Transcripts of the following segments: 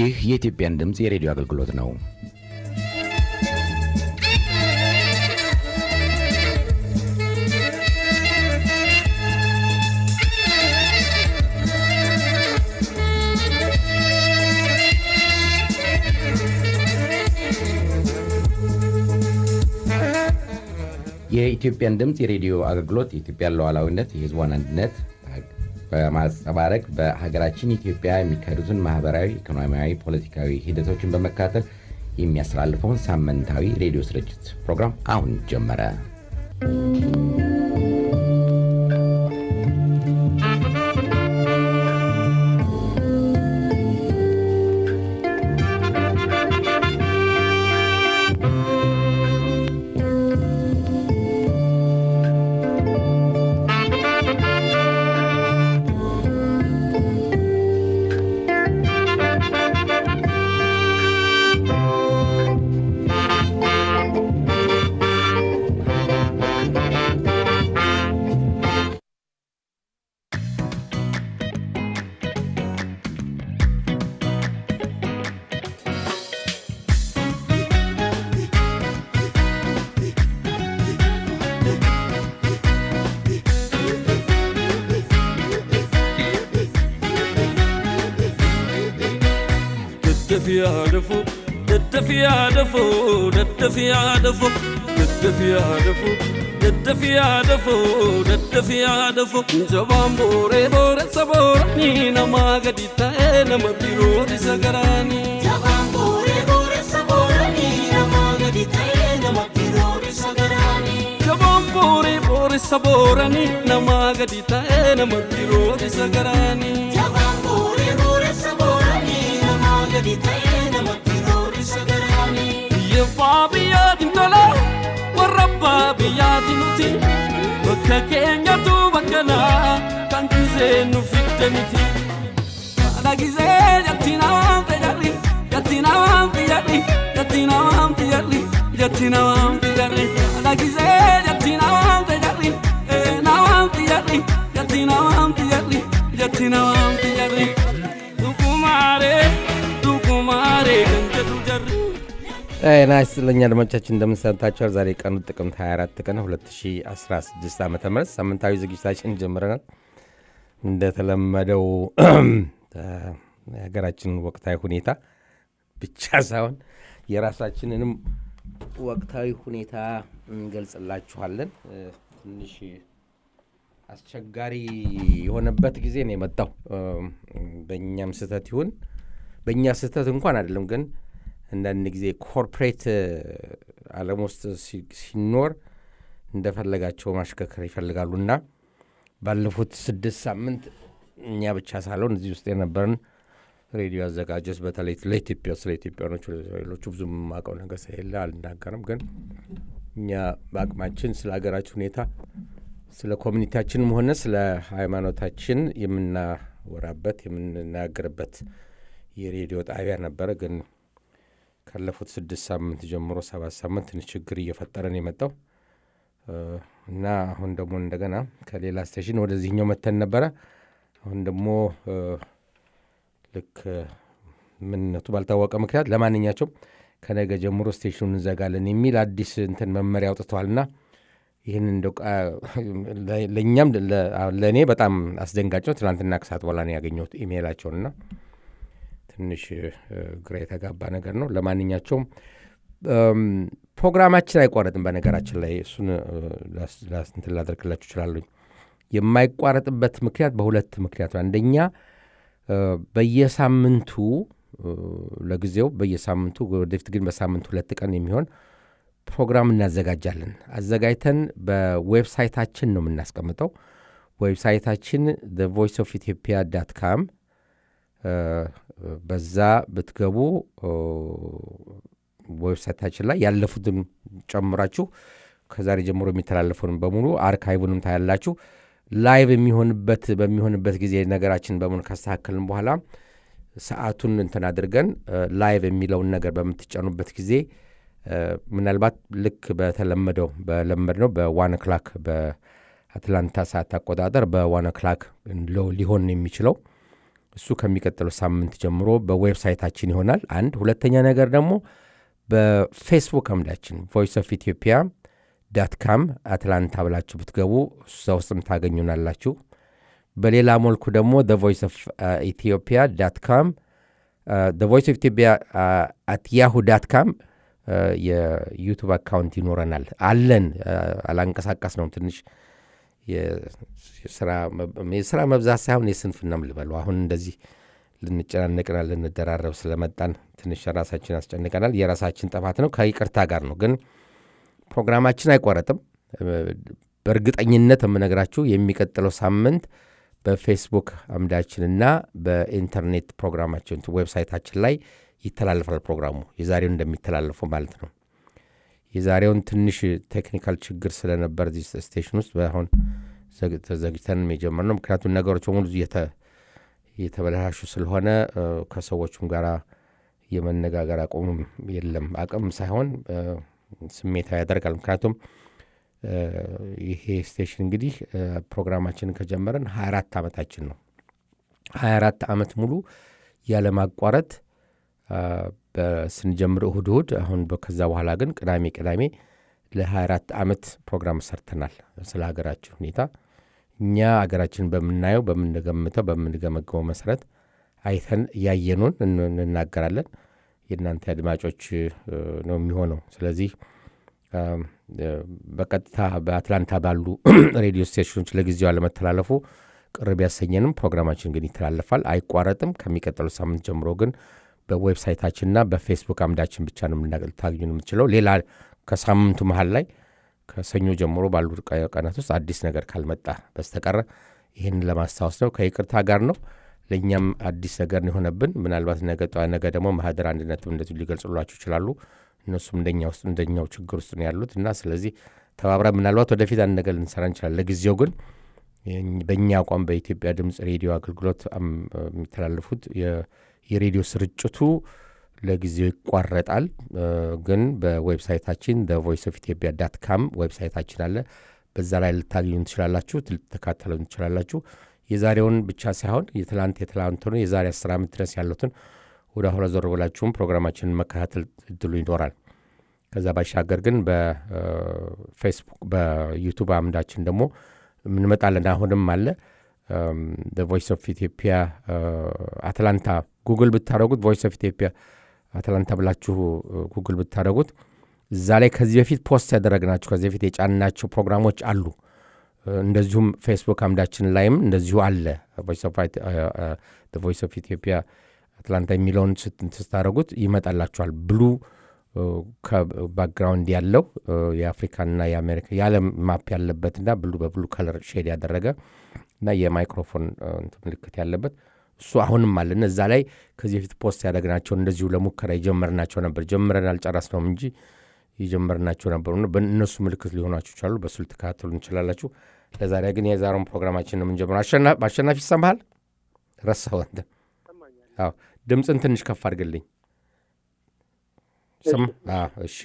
ይህ የኢትዮጵያን ድምፅ የሬዲዮ አገልግሎት ነው። የኢትዮጵያን ድምፅ የሬዲዮ አገልግሎት የኢትዮጵያን ሉዓላዊነት፣ የሕዝቧን አንድነት በማንጸባረቅ በሀገራችን ኢትዮጵያ የሚካሄዱትን ማህበራዊ፣ ኢኮኖሚያዊ፣ ፖለቲካዊ ሂደቶችን በመከታተል የሚያስተላልፈውን ሳምንታዊ ሬዲዮ ስርጭት ፕሮግራም አሁን ጀመረ። daddafiyaadafo daddafiyaadafo daddafiyaadafo daddafiyaadafo daddafiyaadafo daddafiyaadafo jabaan booree booressa booranii namaa gadi ta'ee nama biroodisa garaanii. Jabaan booree booressa booranii namaa gadi ta'ee nama biroodisa garaanii. Jabaan booree booressa booranii namaa gadi ta'ee nama biroodisa garaanii. Jabaan booree booressa booranii namaa gadi ta'ee nama biroodisa garaanii. Biyya abbaa biyyaatiin tola warra abbaa biyyaatiin nuti bakka keenyatu bakka naa kan gisee nu fidde miti. Haadha gisee jatti namaan fayyadhi jatti namaan fayyadhi jatti namaan fayyadhi jatti namaan fayyadhi haadha gisee jatti namaan fayyadhi ee namaan fayyadhi jatti namaan fayyadhi jatti namaan fayyadhi. Dukumaaree dukumaaree kan jedhu jarri. ጤና ይስጥልኝ አድማጮቻችን እንደምንሰንታችኋል። ዛሬ ቀኑ ጥቅምት 24 ቀን 2016 ዓ ም ሳምንታዊ ዝግጅታችን ጀምረናል። እንደተለመደው የሀገራችንን ወቅታዊ ሁኔታ ብቻ ሳይሆን የራሳችንንም ወቅታዊ ሁኔታ እንገልጽላችኋለን። ትንሽ አስቸጋሪ የሆነበት ጊዜ ነው የመጣው። በእኛም ስህተት ይሁን በእኛ ስህተት እንኳን አይደለም ግን አንዳንድ ጊዜ ኮርፖሬት ዓለም ውስጥ ሲኖር እንደፈለጋቸው ማሽከርከር ይፈልጋሉ እና ባለፉት ስድስት ሳምንት እኛ ብቻ ሳልሆን እዚህ ውስጥ የነበርን ሬዲዮ አዘጋጆች በተለይ ለኢትዮጵያ ስለ ኢትዮጵያኖች ሌሎቹ ብዙ የማውቀው ነገር ስለሌለ አልናገርም። ግን እኛ በአቅማችን ስለ ሀገራችን ሁኔታ ስለ ኮሚኒቲያችንም ሆነ ስለ ሃይማኖታችን የምናወራበት የምንናገርበት የሬዲዮ ጣቢያ ነበረ ግን ካለፉት ስድስት ሳምንት ጀምሮ ሰባት ሳምንት ትንሽ ችግር እየፈጠረን የመጣው እና አሁን ደግሞ እንደገና ከሌላ ስቴሽን ወደዚህኛው መተን ነበረ። አሁን ደግሞ ልክ ምንነቱ ባልታወቀ ምክንያት ለማንኛቸውም ከነገ ጀምሮ ስቴሽኑን እንዘጋለን የሚል አዲስ እንትን መመሪያ አውጥተዋልና ይህን እንደ ለእኛም ለእኔ በጣም አስደንጋጭ ነው። ትናንትና ከሰዓት በኋላ ነው ያገኘሁት ኢሜይላቸውንና ትንሽ ግራ የተጋባ ነገር ነው። ለማንኛቸውም ፕሮግራማችን አይቋረጥም። በነገራችን ላይ እሱን እንትን ላደርግላችሁ እችላለሁ። የማይቋረጥበት ምክንያት በሁለት ምክንያት ነው። አንደኛ በየሳምንቱ ለጊዜው በየሳምንቱ ወደፊት ግን በሳምንት ሁለት ቀን የሚሆን ፕሮግራም እናዘጋጃለን። አዘጋጅተን በዌብሳይታችን ነው የምናስቀምጠው። ዌብሳይታችን ቮይስ ኦፍ ኢትዮጵያ ዳት ካም በዛ ብትገቡ ዌብሳይታችን ላይ ያለፉትን ጨምራችሁ ከዛሬ ጀምሮ የሚተላለፉን በሙሉ አርካይቡንም ታያላችሁ። ላይቭ የሚሆንበት በሚሆንበት ጊዜ ነገራችን በሙሉ ካስተካከልን በኋላ ሰዓቱን እንትን አድርገን ላይቭ የሚለውን ነገር በምትጫኑበት ጊዜ ምናልባት ልክ በተለመደው በለመድ ነው በዋን ክላክ በአትላንታ ሰዓት አቆጣጠር በዋን ክላክ ሊሆን የሚችለው እሱ ከሚቀጥለው ሳምንት ጀምሮ በዌብሳይታችን ይሆናል። አንድ ሁለተኛ ነገር ደግሞ በፌስቡክ አምዳችን ቮይስ ኦፍ ኢትዮጵያ ዳት ካም አትላንታ ብላችሁ ብትገቡ እዛ ውስጥም ታገኙናላችሁ። በሌላ መልኩ ደግሞ ቮይስ ኦፍ ኢትዮጵያ ዳት ካም ቮይስ ኦፍ ኢትዮጵያ አት ያሁ ዳት ካም የዩቱብ አካውንት ይኖረናል አለን። አላንቀሳቀስ ነው ትንሽ የስራ መብዛት ሳይሆን የስንፍናም ልበሉ። አሁን እንደዚህ ልንጨናነቅና ልንደራረብ ስለመጣን ትንሽ ራሳችን ያስጨንቀናል። የራሳችን ጥፋት ነው፣ ከይቅርታ ጋር ነው። ግን ፕሮግራማችን አይቋረጥም። በእርግጠኝነት የምነግራችሁ የሚቀጥለው ሳምንት በፌስቡክ አምዳችንና በኢንተርኔት ፕሮግራማችን ዌብሳይታችን ላይ ይተላለፋል። ፕሮግራሙ የዛሬውን እንደሚተላለፈው ማለት ነው። የዛሬውን ትንሽ ቴክኒካል ችግር ስለነበር እዚህ ስቴሽን ውስጥ አሁን ተዘግተን የጀመርነው ምክንያቱም ነገሮች በሙሉ እየተበላሹ ስለሆነ ከሰዎቹም ጋር የመነጋገር አቁምም የለም። አቅም ሳይሆን ስሜታዊ ያደርጋል። ምክንያቱም ይሄ ስቴሽን እንግዲህ ፕሮግራማችንን ከጀመረን 24 ዓመታችን ነው። 24 ዓመት ሙሉ ያለማቋረጥ ስንጀምር እሁድ እሁድ፣ አሁን ከዛ በኋላ ግን ቅዳሜ ቅዳሜ ለ24 ዓመት ፕሮግራም ሰርተናል። ስለ ሀገራችን ሁኔታ እኛ ሀገራችን በምናየው በምንገምተው በምንገመገመው መሰረት አይተን ያየኑን እንናገራለን። የእናንተ አድማጮች ነው የሚሆነው። ስለዚህ በቀጥታ በአትላንታ ባሉ ሬዲዮ ስቴሽኖች ለጊዜው አለመተላለፉ ቅር ቢያሰኘንም ፕሮግራማችን ግን ይተላለፋል፣ አይቋረጥም። ከሚቀጥለው ሳምንት ጀምሮ ግን በዌብሳይታችንና በፌስቡክ አምዳችን ብቻ ነው ልታገኙ የምትችለው። ሌላ ከሳምንቱ መሀል ላይ ከሰኞ ጀምሮ ባሉ ቀናት ውስጥ አዲስ ነገር ካልመጣ በስተቀረ ይህን ለማስታወስ ነው። ከይቅርታ ጋር ነው። ለእኛም አዲስ ነገር ነው የሆነብን። ምናልባት ነገ ደግሞ ማህደር አንድነትም እንደዚሁ ሊገልጹላችሁ ይችላሉ። እነሱም እንደኛ ውስጥ እንደኛው ችግር ውስጥ ነው ያሉት እና ስለዚህ ተባብረ ምናልባት ወደፊት አንድ ነገር ልንሰራ እንችላለን። ለጊዜው ግን በእኛ አቋም በኢትዮጵያ ድምፅ ሬዲዮ አገልግሎት የሚተላለፉት የሬዲዮ ስርጭቱ ለጊዜው ይቋረጣል። ግን በዌብሳይታችን ቮይስ ኦፍ ኢትዮጵያ ዳት ካም ዌብሳይታችን አለ። በዛ ላይ ልታገኙ ትችላላችሁ፣ ልትከታተሉ ትችላላችሁ። የዛሬውን ብቻ ሳይሆን የትላንት የትላንት የዛሬ አስር ዓመት ድረስ ያሉትን ወደ አሁላ ዞር ብላችሁም ፕሮግራማችንን መከታተል እድሉ ይኖራል። ከዛ ባሻገር ግን በፌስቡክ በዩቱብ አምዳችን ደግሞ እንመጣለን። አሁንም አለ ቮይስ ኦፍ ኢትዮጵያ አትላንታ ጉግል ብታደረጉት ቮይስ ኦፍ ኢትዮጵያ አትላንታ ብላችሁ ጉግል ብታደረጉት እዛ ላይ ከዚህ በፊት ፖስት ያደረግናቸው ከዚህ በፊት የጫንናቸው ፕሮግራሞች አሉ። እንደዚሁም ፌስቡክ አምዳችን ላይም እንደዚሁ አለ። ቮይስ ኦፍ ኢትዮጵያ አትላንታ የሚለውን ስታደረጉት ይመጣላችኋል። ብሉ ከባክግራውንድ ያለው የአፍሪካና የአሜሪካ የዓለም ማፕ ያለበትና ብሉ በብሉ ከለር ሼድ ያደረገ እና የማይክሮፎን ምልክት ያለበት እሱ አሁንም አለን። እዛ ላይ ከዚህ በፊት ፖስት ያደረግናቸው እንደዚሁ ለሙከራ የጀመርናቸው ነበር። ጀምረን አልጨረስነውም እንጂ የጀመርናቸው ነበሩ። በእነሱ ምልክት ሊሆናችሁ ይችላሉ። በሱ ልትከታተሉ እንችላላችሁ። ለዛሬ ግን የዛሬውን ፕሮግራማችን ነው የምንጀምረው። አሸናፊ ይሰማሃል? ረሳኸው አንተ? አዎ፣ ድምፅን ትንሽ ከፍ አድርግልኝ። እሺ፣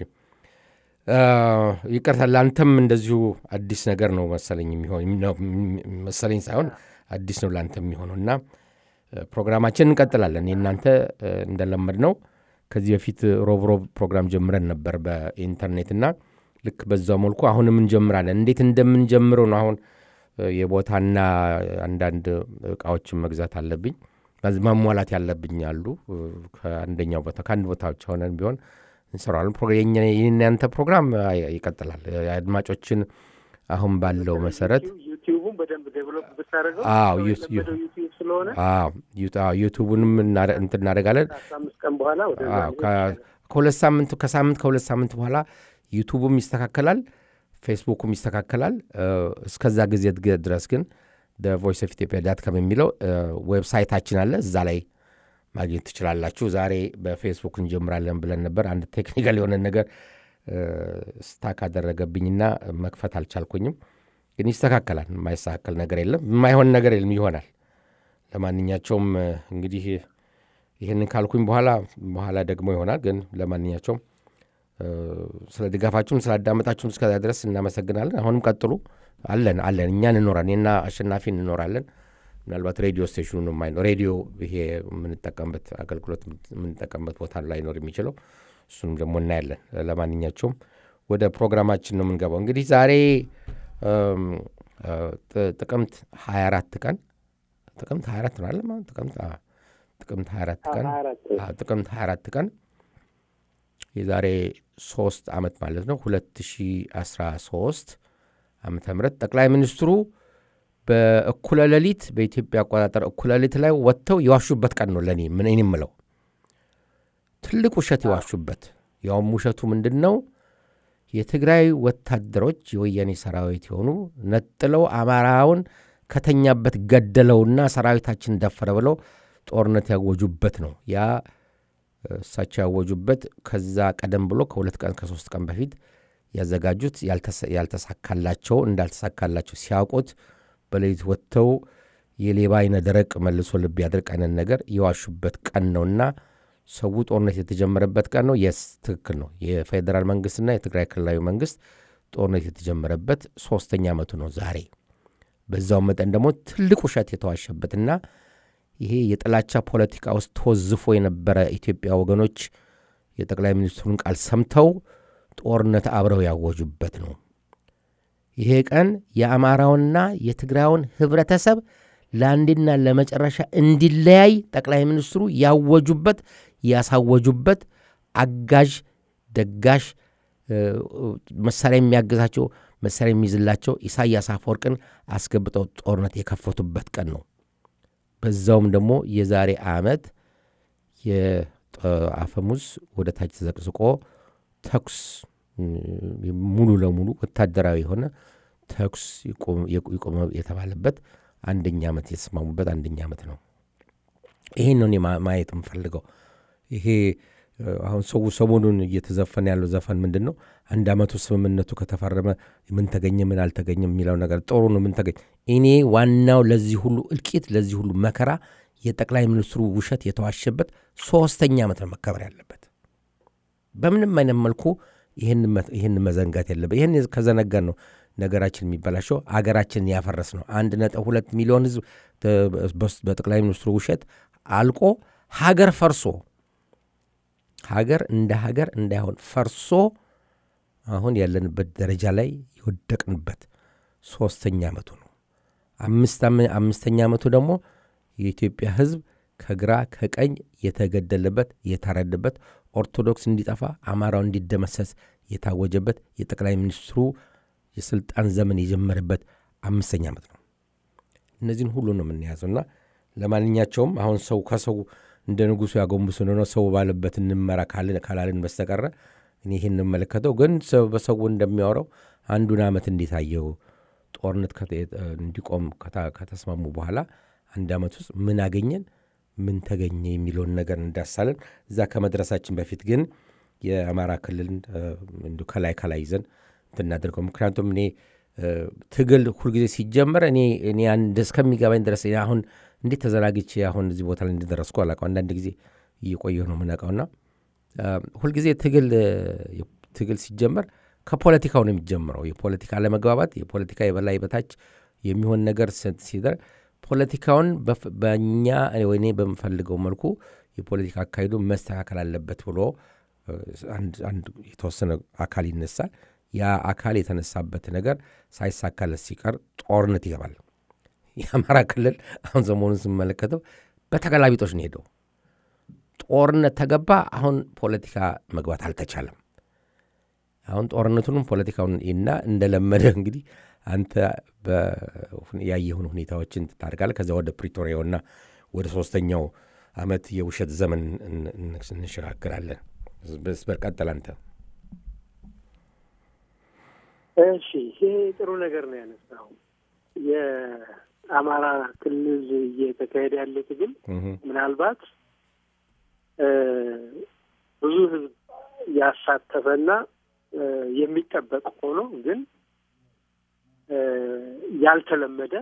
ይቅርታ። ለአንተም እንደዚሁ አዲስ ነገር ነው መሰለኝ መሰለኝ ሳይሆን አዲስ ነው ለአንተ የሚሆነው እና ፕሮግራማችን እንቀጥላለን። የእናንተ እንደለመድ ነው ከዚህ በፊት ሮብ ሮብ ፕሮግራም ጀምረን ነበር በኢንተርኔትና ልክ በዛው መልኩ አሁንም እንጀምራለን። እንዴት እንደምንጀምረው ነው አሁን የቦታና አንዳንድ እቃዎችን መግዛት አለብኝ ማሟላት ያለብኝ አሉ። ከአንደኛው ቦታ ከአንድ ቦታ ብቻ ሆነን ቢሆን እንሰራለን። የእናንተ ፕሮግራም ይቀጥላል። አድማጮችን አሁን ባለው መሰረት ዩቲዩቡን በደንብ ዴቨሎፕ ብታደርገው ዩቲዩብ ስለሆነ ዩቱቡንም እንትን እናደርጋለን። አምስት ቀን በኋላ ከሁለት ሳምንት ከሳምንት ከሁለት ሳምንት በኋላ ዩቱቡም ይስተካከላል፣ ፌስቡኩም ይስተካከላል። እስከዛ ጊዜ ድረስ ግን ቮይስ ኦፍ ኢትዮጵያ ዳት ካም የሚለው ዌብሳይታችን አለ። እዛ ላይ ማግኘት ትችላላችሁ። ዛሬ በፌስቡክ እንጀምራለን ብለን ነበር። አንድ ቴክኒካል የሆነ ነገር ስታክ አደረገብኝና መክፈት አልቻልኩኝም። ግን ይስተካከላል። የማይስተካከል ነገር የለም፣ የማይሆን ነገር የለም፣ ይሆናል። ለማንኛቸውም እንግዲህ ይህንን ካልኩኝ በኋላ በኋላ ደግሞ ይሆናል። ግን ለማንኛቸውም ስለ ድጋፋችሁም ስላዳመጣችሁም እስከዛ ድረስ እናመሰግናለን። አሁንም ቀጥሉ። አለን አለን እኛ እንኖራለን። እኔና አሸናፊ እንኖራለን። ምናልባት ሬዲዮ ስቴሽኑ የማይ ሬዲዮ ይሄ የምንጠቀምበት አገልግሎት የምንጠቀምበት ቦታ ላይኖር የሚችለው እሱንም ደግሞ እናያለን። ለማንኛቸውም ወደ ፕሮግራማችን ነው የምንገባው። እንግዲህ ዛሬ ጥቅምት 24 ቀን ጥቅምት 24 ነው አለ ጥቅምት ጥቅምት 24 ቀን ጥቅምት 24 ቀን የዛሬ ሶስት ዓመት ማለት ነው 2013 ዓመተ ምህረት ጠቅላይ ሚኒስትሩ በእኩለ ሌሊት በኢትዮጵያ አቆጣጠር እኩለ ሌሊት ላይ ወጥተው የዋሹበት ቀን ነው። ለእኔ ምን የምለው ትልቅ ውሸት የዋሹበት ያውም ውሸቱ ምንድን ነው? የትግራይ ወታደሮች የወያኔ ሰራዊት የሆኑ ነጥለው አማራውን ከተኛበት ገደለውና ሰራዊታችን ደፈረ ብለው ጦርነት ያወጁበት ነው። ያ እሳቸው ያወጁበት ከዛ ቀደም ብሎ ከሁለት ቀን ከሶስት ቀን በፊት ያዘጋጁት ያልተሳካላቸው እንዳልተሳካላቸው ሲያውቁት በሌሊት ወጥተው የሌባ አይነ ደረቅ መልሶ ልብ ያድርቅ አይነት ነገር የዋሹበት ቀን ነውና ሰው ጦርነት የተጀመረበት ቀን ነው። የስ ትክክል ነው። የፌዴራል መንግስትና የትግራይ ክልላዊ መንግስት ጦርነት የተጀመረበት ሶስተኛ ዓመቱ ነው ዛሬ። በዛው መጠን ደግሞ ትልቅ ውሸት የተዋሸበትና ይሄ የጥላቻ ፖለቲካ ውስጥ ተወዝፎ የነበረ ኢትዮጵያ ወገኖች የጠቅላይ ሚኒስትሩን ቃል ሰምተው ጦርነት አብረው ያወጁበት ነው። ይሄ ቀን የአማራውንና የትግራዩን ህብረተሰብ ለአንድና ለመጨረሻ እንዲለያይ ጠቅላይ ሚኒስትሩ ያወጁበት ያሳወጁበት አጋዥ ደጋሽ መሳሪያ የሚያግዛቸው መሳሪያ የሚይዝላቸው ኢሳያስ አፈወርቅን አስገብተው ጦርነት የከፈቱበት ቀን ነው። በዛውም ደግሞ የዛሬ ዓመት የአፈሙዝ ወደ ታች ተዘቅዝቆ ተኩስ ሙሉ ለሙሉ ወታደራዊ የሆነ ተኩስ ይቆመ የተባለበት አንደኛ ዓመት የተስማሙበት አንደኛ ዓመት ነው። ይሄን ነው እኔ ማየት የምፈልገው። ይሄ አሁን ሰው ሰሞኑን እየተዘፈነ ያለው ዘፈን ምንድን ነው? አንድ ዓመቱ ስምምነቱ ከተፈረመ ምን ተገኘ ምን አልተገኘም የሚለው ነገር ጥሩ ነው። ምን ተገኘ? እኔ ዋናው ለዚህ ሁሉ እልቂት፣ ለዚህ ሁሉ መከራ የጠቅላይ ሚኒስትሩ ውሸት የተዋሸበት ሶስተኛ ዓመት ነው መከበር ያለበት። በምንም አይነት መልኩ ይህን መዘንጋት የለበት። ይህን ከዘነጋን ነው ነገራችን የሚበላሸው፣ አገራችንን ያፈረስ ነው። አንድ ነጥብ ሁለት ሚሊዮን ህዝብ በጠቅላይ ሚኒስትሩ ውሸት አልቆ ሀገር ፈርሶ ሀገር እንደ ሀገር እንዳይሆን ፈርሶ አሁን ያለንበት ደረጃ ላይ የወደቅንበት ሶስተኛ ዓመቱ ነው። አምስተኛ ዓመቱ ደግሞ የኢትዮጵያ ህዝብ ከግራ ከቀኝ የተገደለበት የታረደበት ኦርቶዶክስ እንዲጠፋ አማራው እንዲደመሰስ የታወጀበት የጠቅላይ ሚኒስትሩ የስልጣን ዘመን የጀመረበት አምስተኛ ዓመት ነው። እነዚህን ሁሉ ነው የምንያዘውና ለማንኛቸውም አሁን ሰው ከሰው እንደ ንጉሱ ያጎንብሱ ነው ሰው ባለበት እንመራ ካላልን በስተቀረ እኔ ይህን እንመለከተው ግን በሰው እንደሚያወራው አንዱን ዓመት እንዴት አየው ጦርነት እንዲቆም ከተስማሙ በኋላ አንድ ዓመት ውስጥ ምን አገኘን ምን ተገኘ የሚለውን ነገር እንዳሳለን። እዛ ከመድረሳችን በፊት ግን የአማራ ክልልን እንዲሁ ከላይ ከላይ ይዘን እንትናደርገው ምክንያቱም እኔ ትግል ሁልጊዜ ሲጀመር እኔ እኔ እስከሚገባኝ ድረስ አሁን እንዴት ተዘናግቼ አሁን እዚህ ቦታ ላይ እንደደረስኩ አላውቀው። አንዳንድ ጊዜ እየቆየሁ ነው የምነቃውና ሁልጊዜ ትግል ትግል ሲጀመር ከፖለቲካው ነው የሚጀምረው። የፖለቲካ አለመግባባት፣ የፖለቲካ የበላይ በታች የሚሆን ነገር ሲደር ፖለቲካውን በእኛ ወይኔ በምፈልገው መልኩ የፖለቲካ አካሄዱ መስተካከል አለበት ብሎ አንድ የተወሰነ አካል ይነሳል። ያ አካል የተነሳበት ነገር ሳይሳካለት ሲቀር ጦርነት ይገባል። የአማራ ክልል አሁን ሰሞኑን ስመለከተው በተገላቢጦች ነው ሄደው ጦርነት ተገባ። አሁን ፖለቲካ መግባት አልተቻለም። አሁን ጦርነቱንም ፖለቲካውን እና እንደለመደ እንግዲህ አንተ ያየሁን ሁኔታዎችን ታደርጋለህ። ከዚያ ወደ ፕሪቶሪያውና ወደ ሶስተኛው ዓመት የውሸት ዘመን እንሸጋግራለን። በስበር ቀጥል አንተ። እሺ፣ ይሄ ጥሩ ነገር ነው ያነሳው። የአማራ ክልል እየተካሄደ ያለ ትግል ምናልባት ብዙ ሕዝብ ያሳተፈና የሚጠበቅ ሆኖ ግን ያልተለመደ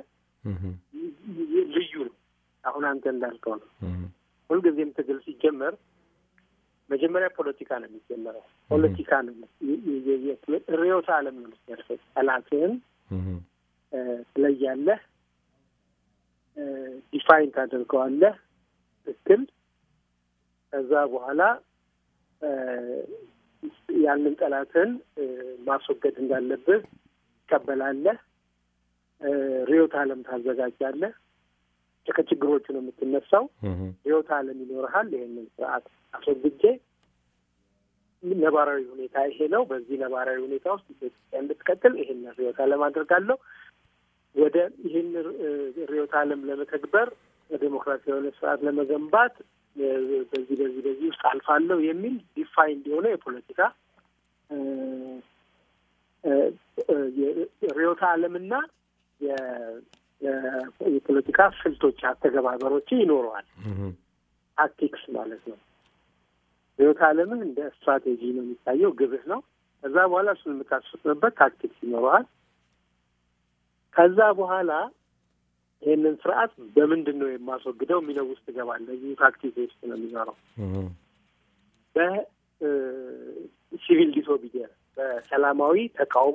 ልዩ ነው። አሁን አንተ እንዳልከው ነው። ሁልጊዜም ትግል ሲጀመር መጀመሪያ ፖለቲካ ነው የሚጀመረው። ፖለቲካ ነው ርዕዮተ ዓለም ነው የሚያርሰው። ጠላትህን ትለያለህ፣ ዲፋይን ታደርገዋለህ ትክክል። ከዛ በኋላ ያንን ጠላትን ማስወገድ እንዳለብህ ትቀበላለህ። ርዕዮተ ዓለም ታዘጋጃለህ። ከችግሮቹ ነው የምትነሳው። ርዕዮተ ዓለም ይኖርሃል። ይህንን ስርዓት አስወግጄ ነባራዊ ሁኔታ ይሄ ነው። በዚህ ነባራዊ ሁኔታ ውስጥ ኢትዮጵያ እንድትቀጥል ይህንን ርዕዮተ ዓለም አድርጋለሁ። ወደ ይህን ርዕዮተ ዓለም ለመተግበር ዴሞክራሲያዊ የሆነ ስርዓት ለመገንባት በዚህ በዚህ በዚህ ውስጥ አልፋለሁ የሚል ዲፋይንድ የሆነ የፖለቲካ ርዕዮተ ዓለምና የፖለቲካ ስልቶች አተገባበሮች ይኖረዋል። ታክቲክስ ማለት ነው። ርዕዮተ ዓለምህ እንደ ስትራቴጂ ነው የሚታየው፣ ግብህ ነው። ከዛ በኋላ እሱን የምታስፈጽምበት ታክቲክስ ይኖረዋል። ከዛ በኋላ ይህንን ስርዓት በምንድን ነው የማስወግደው የሚለው ውስጥ እገባለሁ። እዚሁ ታክቲክ ውስጥ ነው የሚኖረው። በሲቪል ዲስኦቢዲየንስ በሰላማዊ ተቃውሞ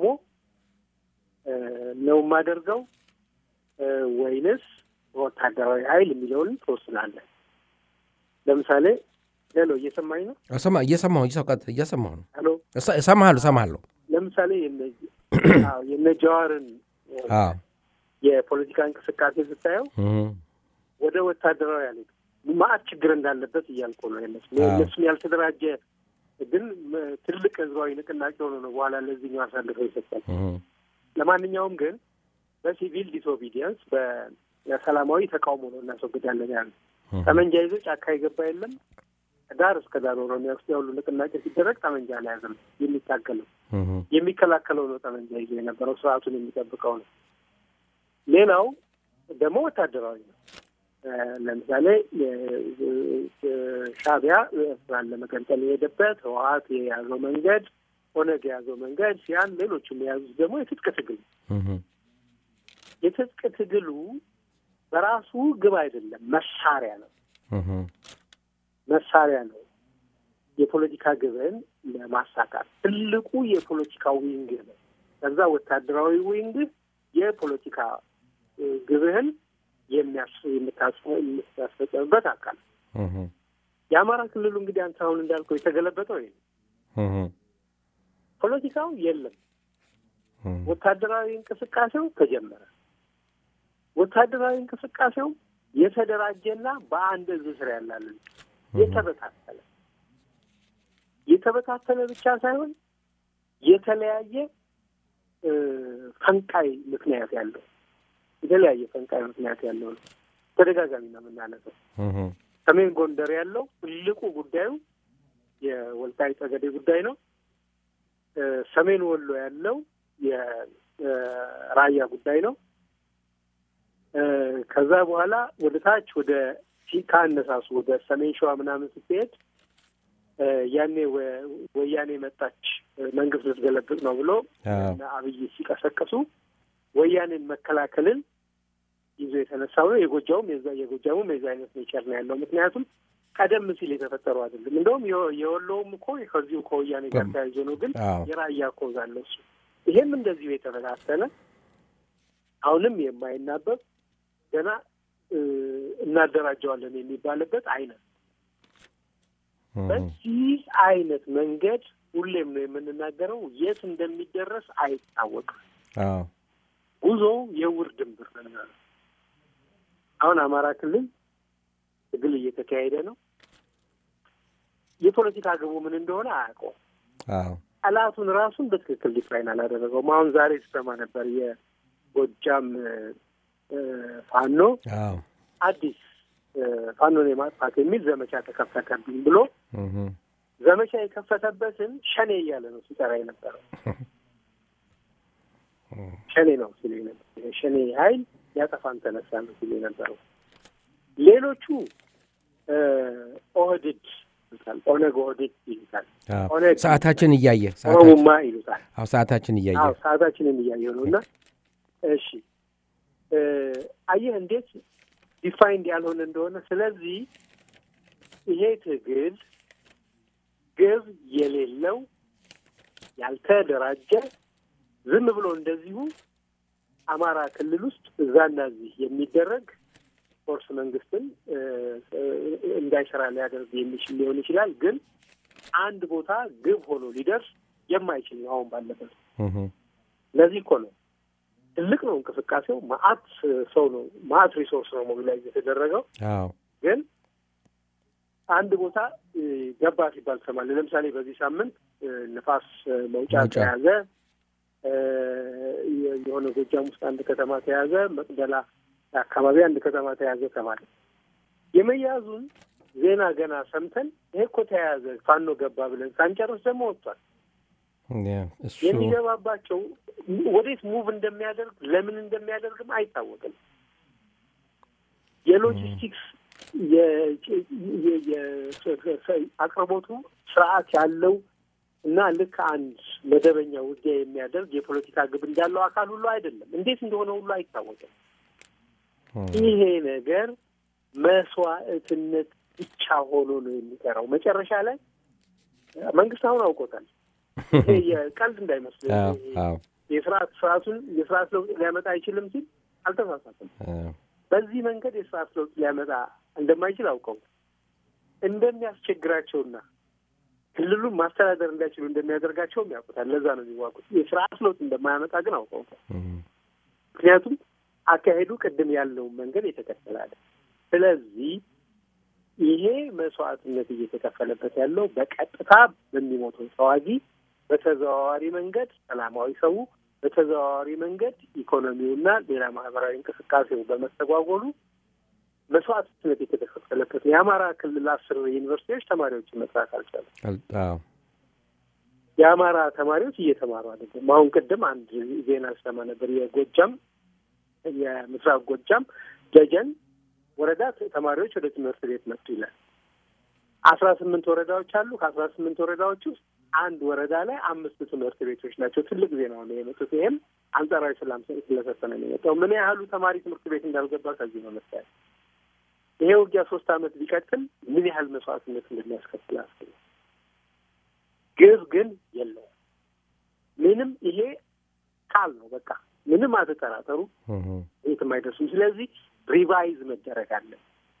ነው የማደርገው ወይንስ በወታደራዊ ኃይል የሚለውን ትወስናለህ። ለምሳሌ ሄሎ፣ እየሰማኝ ነው? እየሰማሁ እየሰማሁ ነው። ሄሎ፣ እሰማሃለሁ እሰማሃለሁ። ለምሳሌ የነ ጀዋርን የፖለቲካ እንቅስቃሴ ስታየው ወደ ወታደራዊ ያለ ማአት ችግር እንዳለበት እያልኩ ነው። የነሱ እነሱም ያልተደራጀ ግን ትልቅ ህዝባዊ ንቅናቄ ሆኖ ነው በኋላ ለዚህኛው አሳልፈው ይሰጣል። ለማንኛውም ግን በሲቪል ዲስኦቢዲየንስ በሰላማዊ ተቃውሞ ነው እናስወግዳለን ያለ ጠመንጃ ይዞ ጫካ የገባ የለም። ዳር እስከ ዳር ኦሮሚያ ውስጥ ያሉ ንቅናቄ ሲደረግ ጠመንጃ አልያዘም። የሚታገለው የሚከላከለው ነው ጠመንጃ ይዞ የነበረው ስርዓቱን የሚጠብቀው ነው። ሌላው ደግሞ ወታደራዊ ነው። ለምሳሌ ሻዕቢያ ኤርትራን ለመገንጠል የሄደበት ህወሓት የያዘው መንገድ፣ ኦነግ የያዘው መንገድ ሲያን፣ ሌሎችም የያዙት ደግሞ የትጥቅ ትግል ነው። የትጥቅ ትግሉ በራሱ ግብ አይደለም፣ መሳሪያ ነው። መሳሪያ ነው የፖለቲካ ግብን ለማሳካት ትልቁ የፖለቲካ ዊንግ ነው። ከዛ ወታደራዊ ዊንግ የፖለቲካ ግብህን የሚያስፈጸምበት አካል የአማራ ክልሉ እንግዲህ አንተ አሁን እንዳልከው የተገለበጠው ይሄ ፖለቲካው የለም። ወታደራዊ እንቅስቃሴው ተጀመረ። ወታደራዊ እንቅስቃሴው የተደራጀና በአንድ እዝ ስር ያላለን የተበታተለ የተበታተለ ብቻ ሳይሆን የተለያየ ፈንቃይ ምክንያት ያለው የተለያየ ፈንቃይ ምክንያት ያለው ነው። ተደጋጋሚ ነው የምናነሳው። ሰሜን ጎንደር ያለው ትልቁ ጉዳዩ የወልቃይት ጠገዴ ጉዳይ ነው። ሰሜን ወሎ ያለው የራያ ጉዳይ ነው። ከዛ በኋላ ወደ ታች ወደ ከአነሳሱ ወደ ሰሜን ሸዋ ምናምን ስትሄድ ያኔ ወያኔ መጣች መንግስት ልትገለብጥ ነው ብሎ አብይ ሲቀሰቀሱ ወያኔን መከላከልን ይዞ የተነሳው ነው። የጎጃውም የዛ የጎጃሙም የዛ አይነት ኔቸር ነው ያለው። ምክንያቱም ቀደም ሲል የተፈጠሩ አይደለም። እንደውም የወሎውም እኮ ከዚሁ ከወያኔ ጋር ተያይዞ ነው። ግን የራያ ኮዝ አለ እሱ። ይሄም እንደዚሁ የተበታተነ አሁንም የማይናበብ ገና እናደራጀዋለን የሚባልበት አይነት በዚህ አይነት መንገድ ሁሌም ነው የምንናገረው፣ የት እንደሚደረስ አይታወቅም። ጉዞ የውር ድንብር ነው። አሁን አማራ ክልል ትግል እየተካሄደ ነው። የፖለቲካ ግቡ ምን እንደሆነ አያውቀውም። ጠላቱን ራሱን በትክክል ዲፋይን አላደረገውም። አሁን ዛሬ ስሰማ ነበር የጎጃም ፋኖ አዲስ ፋኖን የማጥፋት የሚል ዘመቻ ተከፈተብኝ ብሎ ዘመቻ የከፈተበትን ሸኔ እያለ ነው ሲጠራ የነበረው። ሸኔ ነው ሲል ነበር። ሸኔ ኃይል ያጠፋን ተነሳ ነው ሲል የነበረው። ሌሎቹ ኦህድድ ይሉታል፣ ኦነግ ኦህድድ ይሉታል። ኦነግ ሰዓታችን እያየ ኦሮሙማ ይሉታል። አዎ ሰዓታችን እያየ አዎ ሰዓታችንን እያየው ነው። እና እሺ አየህ እንዴት ዲፋይንድ ያልሆነ እንደሆነ። ስለዚህ ይሄ ትግል ግብ የሌለው ያልተደራጀ ዝም ብሎ እንደዚሁ አማራ ክልል ውስጥ እዛና እዚህ የሚደረግ ኦፍኮርስ መንግስትን እ፣ እ፣ እንዳይሰራ ሊያደርግ የሚችል ሊሆን ይችላል። ግን አንድ ቦታ ግብ ሆኖ ሊደርስ የማይችል ነው አሁን ባለበት። እህ፣ ለዚህ እኮ ነው ትልቅ ነው እንቅስቃሴው። ማአት ሰው ነው ማአት ሪሶርስ ነው ሞቢላይዝ የተደረገው። አዎ ግን አንድ ቦታ እ፣ ገባ ሲባል ትሰማለህ። ለምሳሌ በዚህ ሳምንት እ፣ ንፋስ እ፣ መውጫ መውጫ። ተያዘ፣ እ፣ የ- የሆነ ጎጃም ውስጥ አንድ ከተማ ተያዘ፣ መቅደላ አካባቢ አንድ ከተማ ተያዘ ተባለ። የመያዙን ዜና ገና ሰምተን ይሄ እኮ ተያያዘ ፋኖ ገባ ብለን ሳንጨርስ ደግሞ ወጥቷል። ያ፣ እሱ የሚገባባቸው ወዴት ሙቭ እንደሚያደርግ ለምን እንደሚያደርግም አይታወቅም። የሎጂስቲክስ የ- የ- የ- አቅርቦቱ ስርዓት ያለው እና ልክ አንድ መደበኛ ውጊያ የሚያደርግ የፖለቲካ ግብ እንዳለው አካል ሁሉ አይደለም። እንዴት እንደሆነ ሁሉ አይታወቅም። ይሄ ነገር መስዋዕትነት ብቻ ሆኖ ነው የሚቀረው። መጨረሻ ላይ መንግስት አሁን አውቆታል። ይሄ የቀልድ እንዳይመስል አዎ አዎ የስርዓት ስርዓቱን የስርዓት ለውጥ ሊያመጣ አይችልም ሲል አልተሳሳትም። አዎ በዚህ መንገድ የስርዓት ለውጥ ሊያመጣ እንደማይችል አውቀው እንደሚያስቸግራቸውና ክልሉን ማስተዳደር እንዳይችሉ እንደሚያደርጋቸውም ያውቁታል። ለዛ ነው የሚዋጉት። የስርዓት ለውጥ እንደማያመጣ ግን አውቀውታል። እህ፣ ምክንያቱም አካሄዱ ቅድም ያለውን መንገድ የተከተላለ። ስለዚህ ይሄ መስዋዕትነት እየተከፈለበት ያለው በቀጥታ በሚሞተው ተዋጊ፣ በተዘዋዋሪ መንገድ ሰላማዊ ሰው፣ በተዘዋዋሪ መንገድ ኢኮኖሚውና ሌላ ማህበራዊ እንቅስቃሴው በመስተጓጎሉ መስዋዕትነት የተከፈለበት ነው። የአማራ ክልል አስር ዩኒቨርሲቲዎች ተማሪዎችን መስራት አልቻለም። አል- አዎ የአማራ ተማሪዎች እየተማሩ አይደለም። አሁን ቅድም አንድ ዜና ሰማ ነበር። የጎጃም የምስራቅ ጎጃም ደጀን ወረዳ ት- ተማሪዎች ወደ ትምህርት ቤት መጡ ይላል። አስራ ስምንት ወረዳዎች አሉ። ከአስራ ስምንት ወረዳዎች ውስጥ አንድ ወረዳ ላይ አምስት ትምህርት ቤቶች ናቸው። ትልቅ ዜና ነው የመጡት። ይሄም አንጻራዊ ሰላም ስለሰጠ ነው የመጣው። ምን ያህሉ ተማሪ ትምህርት ቤት እንዳልገባ ከዚህ ነው መታየት። ይሄ ውጊያ ሶስት ዓመት ቢቀጥል ምን ያህል መስዋዕትነት እንደሚያስከትል አስብ። ግብ ግን የለውም። ምንም ይሄ ቃል ነው በቃ ምንም አትጠራጠሩ፣ እህ፣ የትም አይደርሱም። ስለዚህ ሪቫይዝ መደረግ አለ።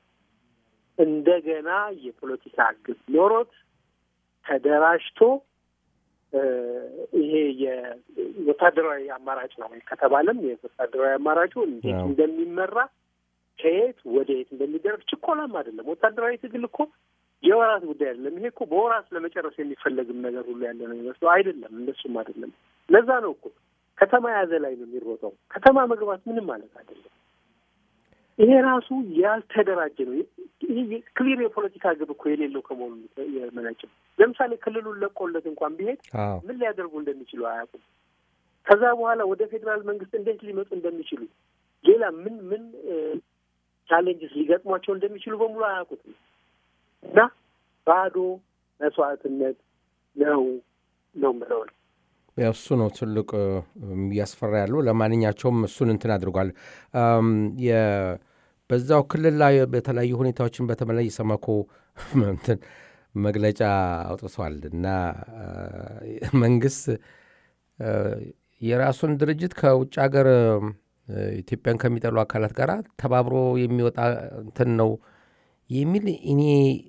እንደገና የፖለቲካ ግብ ኖሮት ተደራጅቶ እ፣ ይሄ የወታደራዊ አማራጭ ነው ከተባለም የወታደራዊ አማራጩ እንዴት አዎ። እንደሚመራ ከየት ወደ የት እንደሚደረግ ችኮላም አይደለም። ወታደራዊ ትግል እኮ የወራት ጉዳይ አይደለም። ይሄ እኮ በወራት ለመጨረስ የሚፈለግም ነገር ሁሉ ያለ ነው የሚመስለው። አይደለም፣ እንደሱም አይደለም። ለዛ ነው እኮ ከተማ ያዘ ላይ ነው የሚሮጠው። ከተማ መግባት ምንም ማለት አይደለም። ይሄ ራሱ ያልተደራጀ ነው። ይሄ ክሊር የፖለቲካ ግብ እኮ የሌለው ከመሆኑ የመነጨ ለምሳሌ ክልሉን ለቆለት እንኳን ቢሄድ አዎ ምን ሊያደርጉ እንደሚችሉ አያውቁም። ከዛ በኋላ ወደ ፌዴራል መንግስት እንዴት ሊመጡ እንደሚችሉ ሌላ ምን ምን ቻሌንጅስ ሊገጥሟቸው እንደሚችሉ በሙሉ አያውቁትም እና ባዶ መስዋዕትነት ነው ነው የምለው ነው። ያው እሱ ነው ትልቅ እ፣ እያስፈራ ያለው። ለማንኛቸውም እሱን እንትን አድርጓል። አም፣ የ- በዛው ክልል ላይ በተለያዩ ሁኔታዎችን በተመለይ ኢሰመኮ እንትን መግለጫ አውጥቷል እና አ፣ መንግስት አ፣ የራሱን ድርጅት ከውጭ ሀገር እ፣ ኢትዮጵያን ከሚጠሉ አካላት ጋር ተባብሮ የሚወጣ እንትን ነው የሚል እኔ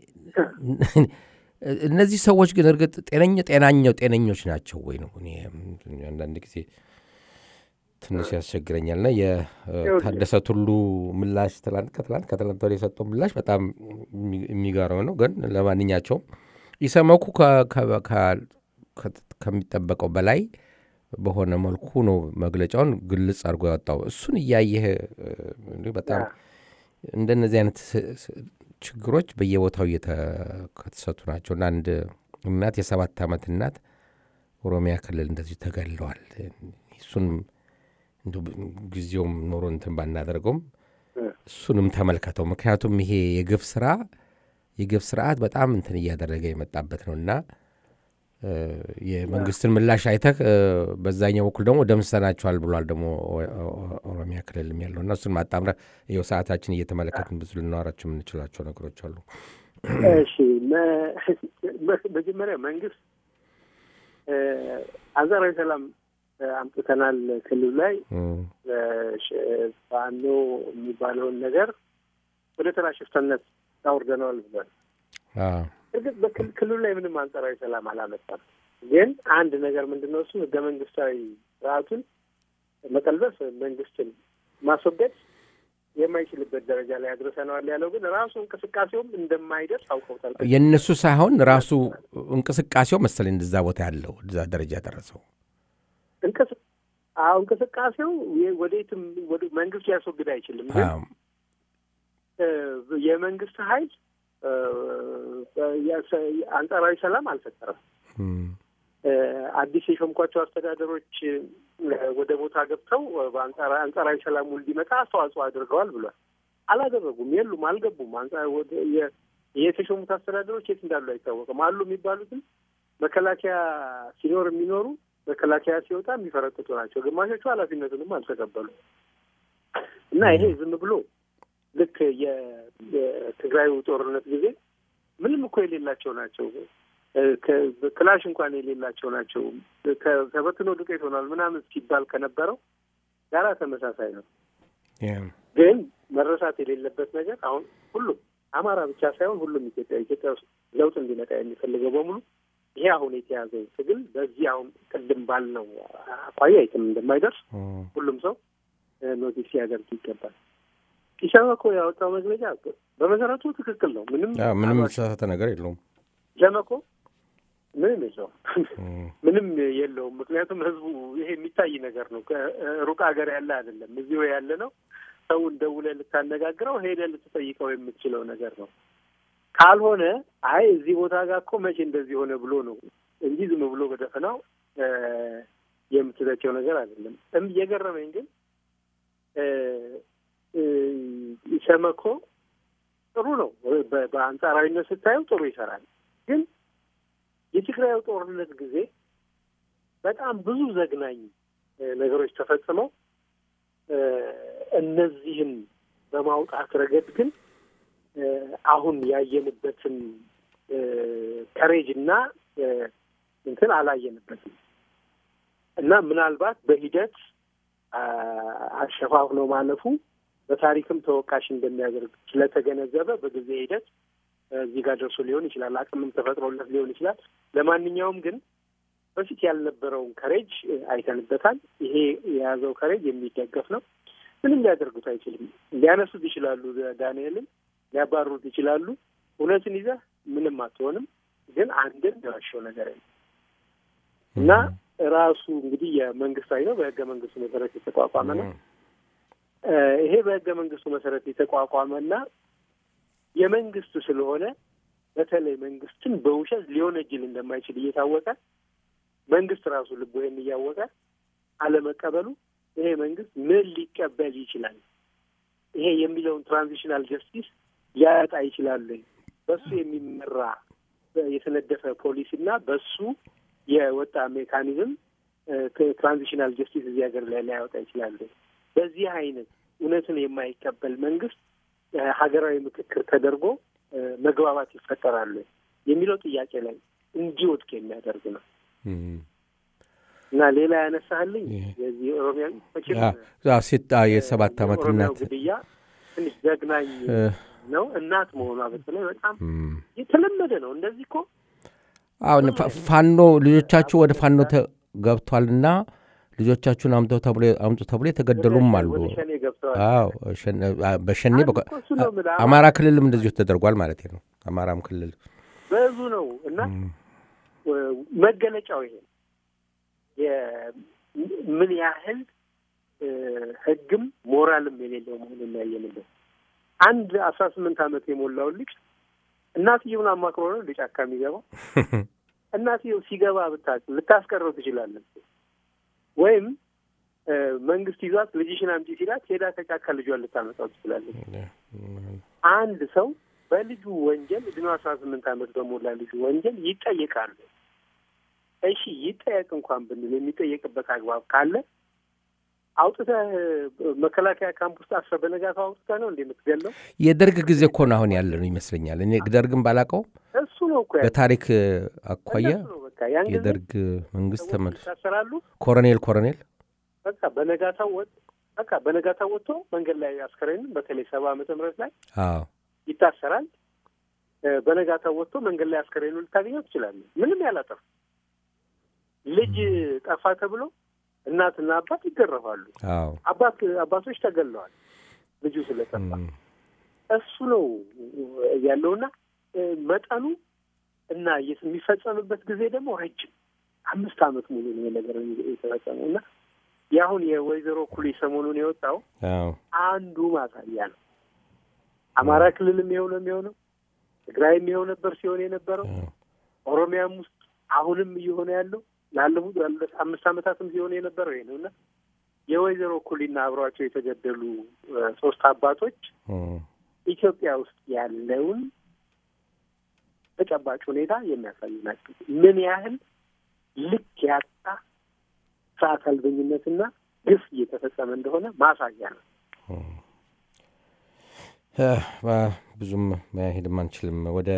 እነዚህ ሰዎች ግን እርግጥ ጤነኛ ጤናኛው ጤነኞች ናቸው ወይ ነው እኔ አንዳንድ ጊዜ ትንሽ ያስቸግረኛል። ና የታደሰ ቱሉ ምላሽ ትላንት ከትላንት ከትላንት ወዲያ የሰጠው ምላሽ በጣም የሚ- የሚገርም ነው። ግን ለማንኛቸውም ኢሰመኩ ከ- ከ- ከ- ከ- ከሚጠበቀው በላይ በሆነ መልኩ ነው መግለጫውን ግልጽ አድርጎ ያወጣው። እሱን እያየህ እ፣ እንዲሁ በጣም እንደነዚህ አይነት ስ- ስ- ችግሮች በየቦታው እየተከሰቱ ናቸው እና አንድ እናት የሰባት ዓመት እናት ኦሮሚያ ክልል እንደዚሁ ተገለዋል። እሱን እንደው ጊዜውም ኖሮ እንትን ባናደርገውም እሱንም ተመልከተው። ምክንያቱም ይሄ የግፍ ስራ የግፍ ስርዓት በጣም እንትን እያደረገ የመጣበት ነው እና እ፣ የመንግስትን ምላሽ አይተህ እ፣ በዛኛው በኩል ደግሞ ደምሰናቸዋል ብሏል ደግሞ ኦ- ኦ- ኦሮሚያ ክልልም ያለው እና እሱን ማጣምረ ይኸው ሰዓታችን እየተመለከትን ብዙ ልናወራቸው የምንችላቸው ነገሮች አሉ። እሺ መ- መ- መጀመሪያ መንግስት እ፣ አንጻራዊ ሰላም እ፣ አምጥተናል ክልሉ ላይ እ፣ እ፣ ሽ- ፋኖ የሚባለውን ነገር ወደ ተራ ሽፍተነት ታውርደነዋል ብሏል። አዎ። እርግጥ በክልሉ ላይ ምንም አንጻራዊ ሰላም አላመጣም። ግን አንድ ነገር ምንድን ነው እሱ ህገ መንግስታዊ ስርዓቱን መቀልበስ መንግስትን ማስወገድ የማይችልበት ደረጃ ላይ አድርሰነዋል ያለው ግን ራሱ እንቅስቃሴውም እንደማይደርስ አውቀውታል። የእነሱ ሳይሆን ራሱ እንቅስቃሴው መሰለኝ እንደዛ ቦታ ያለው እዛ ደረጃ ደረሰው። እንቅስ አዎ እንቅስቃሴው የ- ወዴትም ወደ መንግስት ሊያስወግድ አይችልም። ግን አዎ። እ፣ የመንግስት ኃይል እ፣ የሰ- አንጻራዊ ሰላም አልፈጠረም። እም፣ እ፣ አዲስ የሾምኳቸው አስተዳደሮች እ፣ ወደ ቦታ ገብተው እ፣ በአንጻራ- አንጻራዊ ሰላሙ እንዲመጣ አስተዋጽኦ አድርገዋል ብሏል። አላደረጉም፣ የሉም፣ አልገቡም። አንጻ- ወደ- የ- የተሾሙት አስተዳደሮች የት እንዳሉ አይታወቅም። አሉ የሚባሉትም መከላከያ ሲኖር የሚኖሩ መከላከያ ሲወጣ የሚፈረጥጡ ናቸው። ግማሾቹ ኃላፊነቱንም አልተቀበሉም እና ይሄ ዝም ብሎ ልክ የ- የትግራዩ ጦርነት ጊዜ ምንም እኮ የሌላቸው ናቸው እ፣ ከ- ክላሽ እንኳን የሌላቸው ናቸው። ከ- ተበትኖ ዱቄት ሆኗል ምናምን ሲባል ከነበረው ጋራ ተመሳሳይ ነው። ያ፣ ግን መረሳት የሌለበት ነገር አሁን ሁሉም አማራ ብቻ ሳይሆን ሁሉም ኢትዮጵያ ኢትዮጵያ ውስጥ ለውጥ እንዲመጣ የሚፈልገው በሙሉ ይሄ አሁን የተያዘው ትግል በዚህ አሁን ቅድም ባልነው አኳያ የትም እንደማይደርስ እም፣ ሁሉም ሰው እ፣ ኖቲስ ሊያደርግ ይገባል። ኢሰመኮ ያወጣው መግለጫ በመሰረቱ ትክክል ነው። ምንም አዎ፣ ምንም አሏሽ- የተሳሳተ ነገር የለውም። ኢሰመኮ ምንም የለውም እም፣ ምንም የለውም። ምክንያቱም ህዝቡ ይሄ የሚታይ ነገር ነው። ከሩቅ ሀገር ያለ አይደለም፣ እዚሁ ያለ ነው። ሰውን ደውለህ ልታነጋግረው ሄደህ ልትጠይቀው የምትችለው ነገር ነው። ካልሆነ አይ እዚህ ቦታ ጋር እኮ መቼ እንደዚህ ሆነ ብሎ ነው እንጂ ዝም ብሎ በደፈናው እ፣ የምትተቸው ነገር አይደለም። እም እየገረመኝ ግን እ፣ እ፣ ኢሰመኮ ጥሩ ነው። በ- በአንጻራዊነት ስታየው ጥሩ ይሰራል። ግን የትግራዩ ጦርነት ጊዜ በጣም ብዙ ዘግናኝ እ፣ ነገሮች ተፈጽመው እ፣ እነዚህን በማውጣት ረገድ ግን እ፣ አሁን ያየንበትን ከሬጅ እና እ፣ እንትን አላየንበትም እና ምናልባት በሂደት አ፣ አሸፋፍኖ ማለፉ በታሪክም ተወቃሽ እንደሚያደርግ ስለተገነዘበ በጊዜ ሂደት እዚህ ጋር ደርሶ ሊሆን ይችላል። አቅምም ተፈጥሮለት ሊሆን ይችላል። ለማንኛውም ግን በፊት ያልነበረውን ከሬጅ አይተንበታል። ይሄ የያዘው ከሬጅ የሚደገፍ ነው። ምንም ሊያደርጉት አይችልም። ሊያነሱት ይችላሉ፣ ዳንኤልን ሊያባሩት ይችላሉ። እውነትን ይዘህ ምንም አትሆንም። ግን አንድን የዋሸው ነገር የለም እና ራሱ እንግዲህ የመንግስታዊ ነው፣ በህገ መንግስቱ መሰረት የተቋቋመ ነው። እ፣ ይሄ በህገ መንግስቱ መሰረት የተቋቋመና የመንግስት ስለሆነ በተለይ መንግስትን በውሸት ሊወነጅል እንደማይችል እየታወቀ መንግስት ራሱ ልቡ ይሄን እያወቀ አለመቀበሉ ይሄ መንግስት ምን ሊቀበል ይችላል? ይሄ የሚለውን ትራንዚሽናል ጀስቲስ ሊያጣ ይችላል ወይ? በሱ የሚመራ የተነደፈ ፖሊሲ እና በሱ የወጣ ሜካኒዝም ትራንዚሽናል ጀስቲስ እዚህ ሀገር ላይ ሊያወጣ ይችላል ወይ? በዚህ አይነት እውነትን የማይቀበል መንግስት እ፣ ሀገራዊ ምክክር ተደርጎ እ፣ መግባባት ይፈጠራል ወይ የሚለው ጥያቄ ላይ እንዲወድቅ የሚያደርግ ነው እና ሌላ ያነሳህልኝ ይሄ- የዚህ ኦሮሚያ መቼም ሴት የሰባት ዓመት የኦሮሚያው እናት ግድያ ትንሽ ዘግናኝ እ፣ ነው። እናት መሆኗ በተለይ በጣም እም። የተለመደ ነው። እንደዚህ እኮ አሁን ፋ- ፋኖ ልጆቻችሁ ወደ ፋኖ ተ- ገብቷልና ልጆቻችሁን አምጡ ተብሎ አምጡ ተብሎ የተገደሉም አሉ። ወደ ሸኔ ገብተዋል። አዎ ሸኔ- አ- በሸኔ አንድ በቆ- እኮ እሱ ነው የምልህ። አማራ ክልልም እንደዚሁ ተደርጓል ማለት ነው። አማራም ክልል ብዙ ነው እና እም፣ መገለጫው ይሄ ነው። የ- ምን ያህል እ፣ ሕግም ሞራልም የሌለው መሆኑን የሚያየንበት አንድ አስራ ስምንት ዓመት የሞላውን ልጅ እናትየውን አማክሮ ነው እንደ ጫካ የሚገባው። እናትየው ሲገባ ብታ ልታስቀረው ትችላለህ። ወይም እ፣ መንግስት ይዟት ልጅሽን አምጪ ሲላት ሄዳ ከጫካ ልጇን ልታመጣው ትችላለች። አንድ ሰው በልጁ ወንጀል እድሜው አስራ ስምንት ዓመት በሞላ ልጁ ወንጀል ይጠየቃሉ። እሺ ይጠየቅ እንኳን ብንል የሚጠየቅበት አግባብ ካለ አውጥተህ መከላከያ ካምፕ ውስጥ አስረህ በነጋታው አውጥተህ ነው እንደ የምትገለው? የደርግ ጊዜ እኮ ነው አሁን ያለ ነው ይመስለኛል። እኔ ደርግን ባላቀው እሱ ነው እኮ ያለው። በታሪክ አኳያ እነሱ ነው በቃ ያን ጊዜ የደርግ መንግስት ሰዎች ተመልሶ ይታሰራሉ። ኮሎኔል ኮሎኔል በቃ በነጋታው ወጥ በቃ በነጋታ ወጥቶ መንገድ ላይ አስከሬንም በተለይ ሰባ ዓመተ ምህረት ላይ አዎ ይታሰራል። እ፣ በነጋታ ወጥቶ መንገድ ላይ አስከሬኑ ልታገኘው ትችላለህ። ምንም ያላጠፉ ልጅ ጠፋ ተብሎ እናትና አባት ይገረፋሉ። አዎ አባት አባቶች ተገለዋል ልጁ ስለጠፋ። እም፣ እሱ ነው ያለውና እ፣ መጠኑ እና የት- የሚፈጸምበት ጊዜ ደግሞ ረጅም አምስት ዓመት ሙሉ ነው ይሄ ነገር የተፈጸመው እና የአሁን የወይዘሮ ኩሊ ሰሞኑን የወጣው አዎ አንዱ ማሳያ ነው። አማራ ክልልም ይኸው ነው የሚሆነው፣ ትግራይም ይኸው ነበር ሲሆን የነበረው፣ አዎ ኦሮሚያም ውስጥ አሁንም እየሆነ ያለው ላለፉት ላለፉት አምስት ዓመታትም ሲሆን የነበረው ይሄ ነው እና የወይዘሮ ኩሊና አብሯቸው የተገደሉ እ፣ ሶስት አባቶች እም፣ ኢትዮጵያ ውስጥ ያለውን ተጨባጭ ሁኔታ የሚያሳዩ ናቸው። ምን ያህል ልክ ያጣ ስርዓት አልበኝነትና ግፍ እየተፈጸመ እንደሆነ ማሳያ ነው። እ፣ ባ- ብዙም መሄድም አንችልም። ወደ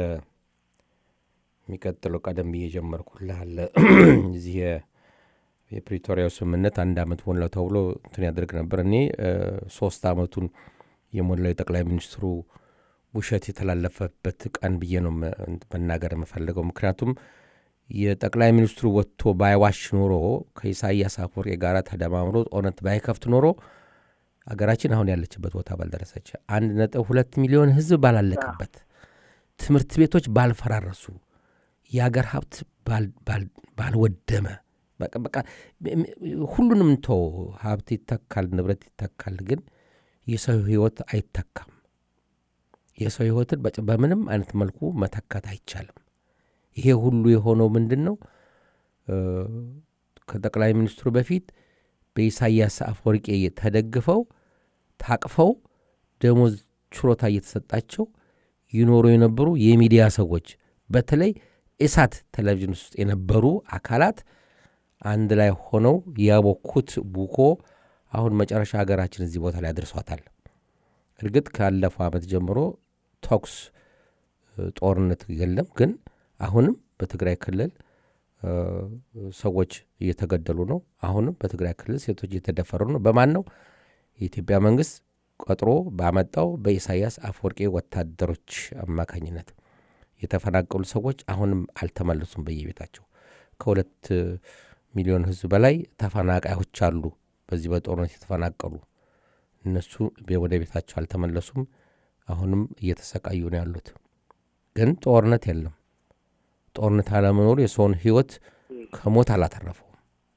የሚቀጥለው ቀደም ብዬ ጀመርኩልህ አለ እዚህ የ- የፕሪቶሪያው ስምምነት አንድ አመት ሞላው ተብሎ እንትን ያደርግ ነበር። እኔ እ፣ ሶስት አመቱን የሞላው የጠቅላይ ሚኒስትሩ ውሸት የተላለፈበት ቀን ብዬ ነው መ- መናገር የምፈልገው። ምክንያቱም የጠቅላይ ሚኒስትሩ ወጥቶ ባይዋሽ ኖሮ ከኢሳያስ አፈወርቂ ጋር ተደማምሮ ጦርነት ባይከፍት ኖሮ አገራችን አሁን ያለችበት ቦታ ባልደረሰች፣ አንድ ነጥብ ሁለት ሚሊዮን ህዝብ ባላለቀበት፣ ትምህርት ቤቶች ባልፈራረሱ፣ የአገር ሀብት ባል- ባል- ባልወደመ፣ በቃ በቃ ሁሉንም ቶ ሀብት ይተካል፣ ንብረት ይተካል፣ ግን የሰው ህይወት አይተካም። የሰው ህይወትን በጭ- በምንም አይነት መልኩ መተካት አይቻልም። ይሄ ሁሉ የሆነው ምንድን ነው? እ፣ ከጠቅላይ ሚኒስትሩ በፊት በኢሳያስ አፈወርቄ ተደግፈው ታቅፈው ደሞዝ ችሮታ እየተሰጣቸው ይኖሩ የነበሩ የሚዲያ ሰዎች በተለይ ኢሳት ቴሌቪዥን ውስጥ የነበሩ አካላት አንድ ላይ ሆነው ያቦኩት ቡኮ አሁን መጨረሻ ሀገራችን እዚህ ቦታ ላይ አድርሷታል። እርግጥ ካለፈው ዓመት ጀምሮ ተኩስ እ፣ ጦርነት የለም፣ ግን አሁንም በትግራይ ክልል እ፣ ሰዎች እየተገደሉ ነው። አሁንም በትግራይ ክልል ሴቶች እየተደፈሩ ነው። በማን ነው? የኢትዮጵያ መንግስት ቀጥሮ ባመጣው በኢሳያስ አፈወርቄ ወታደሮች አማካኝነት የተፈናቀሉ ሰዎች አሁንም አልተመለሱም በየቤታቸው። ከሁለት ሚሊዮን ህዝብ በላይ ተፈናቃዮች አሉ፣ በዚህ በጦርነት የተፈናቀሉ እነሱ ቤ- ወደ ቤታቸው አልተመለሱም። አሁንም እየተሰቃዩ ነው ያሉት። ግን ጦርነት የለም። ጦርነት አለመኖሩ የሰውን ህይወት ከሞት አላተረፈውም።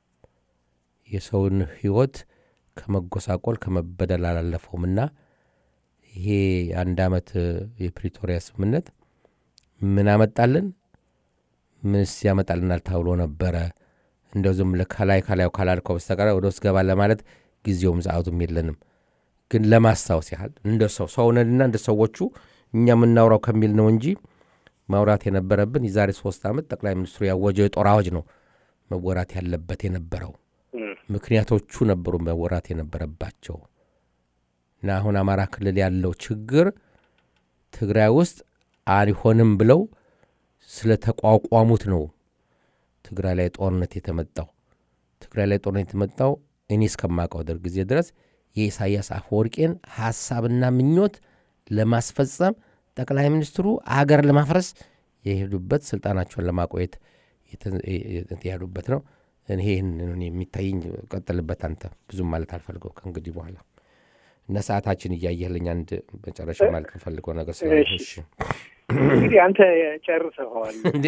የሰውን ህይወት ከመጎሳቆል ከመበደል አላለፈውም እና ይሄ የአንድ ዓመት እ፣ የፕሪቶሪያ ስምምነት ምን አመጣልን? ምንስ ያመጣልናል ተብሎ ነበረ። እንደው ዝም ብለህ ከላይ ከላዩ ካላልከው በስተቀር ወደ ውስጥ ገባ ለማለት ጊዜውም ሰዓቱም የለንም። ግን ለማስታወስ ያህል እንደ ሰው ሰውነንና እንደ ሰዎቹ እኛ የምናውራው ከሚል ነው እንጂ ማውራት የነበረብን የዛሬ ሶስት ዓመት ጠቅላይ ሚኒስትሩ ያወጀው የጦር አዋጅ ነው መወራት ያለበት የነበረው። ምክንያቶቹ ነበሩ መወራት የነበረባቸው እና አሁን አማራ ክልል ያለው ችግር ትግራይ ውስጥ አይሆንም ብለው ስለተቋቋሙት ነው ትግራይ ላይ ጦርነት የተመጣው። ትግራይ ላይ ጦርነት የተመጣው እኔ እስከማውቀው ድር ጊዜ ድረስ የኢሳያስ አፈወርቄን ሀሳብና ምኞት ለማስፈጸም ጠቅላይ ሚኒስትሩ አገር ለማፍረስ የሄዱበት ስልጣናቸውን ለማቆየት የተ- የሄዱበት ነው። እኔ ይህን ነው እኔ የሚታየኝ። ቀጥልበት አንተ። ብዙም ማለት አልፈልገው ከእንግዲህ በኋላ እና ሰዓታችን እያየህልኝ አንድ መጨረሻ ማለት የምፈልገው ነገር ስለ እሺ። እንግዲህ አንተ ጨርሰኸዋል። እንዴ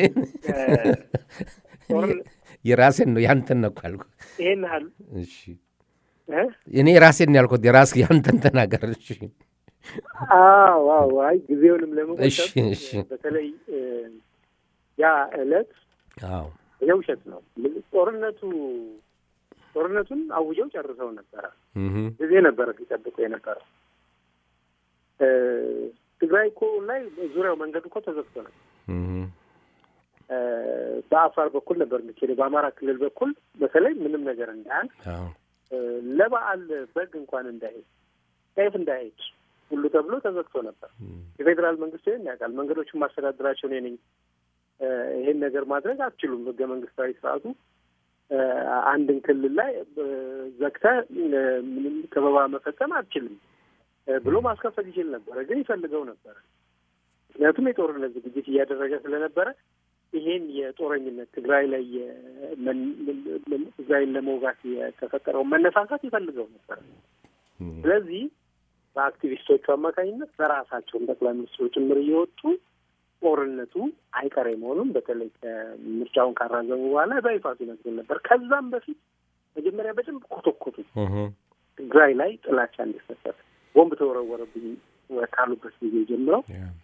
ጦርን- የራሴን ነው ያንተን ነው እኮ ያልኩት። ይሄን ያህል እሺ እ? እኔ ራሴን ነው ያልኩት። የራስ ያንተን ተናገር። እሺ አዎ አዎ። አይ ጊዜውንም እሺ፣ ለመቆጠብ እሺ። በተለይ እ፣ ያ ዕለት አዎ ይሄ ውሸት ነው። ጦርነቱ ጦርነቱን አውጀው ጨርሰው ነበረ። እህ ጊዜ ነበረ ሲጠብቁ የነበረው። እ፣ ትግራይ እኮ ላይ ዙሪያው መንገዱ እኮ ተዘግቶ ነው። እህ እ፣ በአፋር በኩል ነበር የሚኬደው። በአማራ ክልል በኩል በተለይ ምንም ነገር እንዳያል አዎ እ፣ ለበዓል በግ እንኳን እንዳይሄድ ጤፍ እንዳይሄድ ሁሉ ተብሎ ተዘግቶ ነበር። የፌዴራል መንግስት ይህን ያውቃል። መንገዶቹን ማስተዳደራቸው እኔ ነኝ። እ፣ ይሄን ነገር ማድረግ አትችሉም። ህገ መንግስታዊ ስርዓቱ እ፣ አንድን ክልል ላይ እ፣ ዘግተህ እ፣ ምንም ከበባ መፈጸም አትችልም እ፣ ብሎ ማስከፈት ይችል ነበረ፣ ግን ይፈልገው ነበረ። ምክንያቱም የጦርነት ዝግጅት እያደረገ ስለነበረ ይሄን የጦረኝነት ትግራይ ላይ የ- መን- መን- ትግራይን ለመውጋት የተፈጠረውን መነሳሳት ይፈልገው ነበር። ስለዚህ በአክቲቪስቶቹ አማካኝነት በራሳቸውን ጠቅላይ ሚኒስትሩ ጭምር እየወጡ ጦርነቱ አይቀሬ መሆኑን በተለይ ከምርጫውን ካራዘሙ በኋላ በይፋ ሲነግሩ ነበር። ከዛም በፊት መጀመሪያ በደንብ ኮተኮቱ። ትግራይ ላይ ጥላቻ እንዲፈጠር ቦምብ ተወረወረብኝ ካሉበት ጊዜ ጀምረው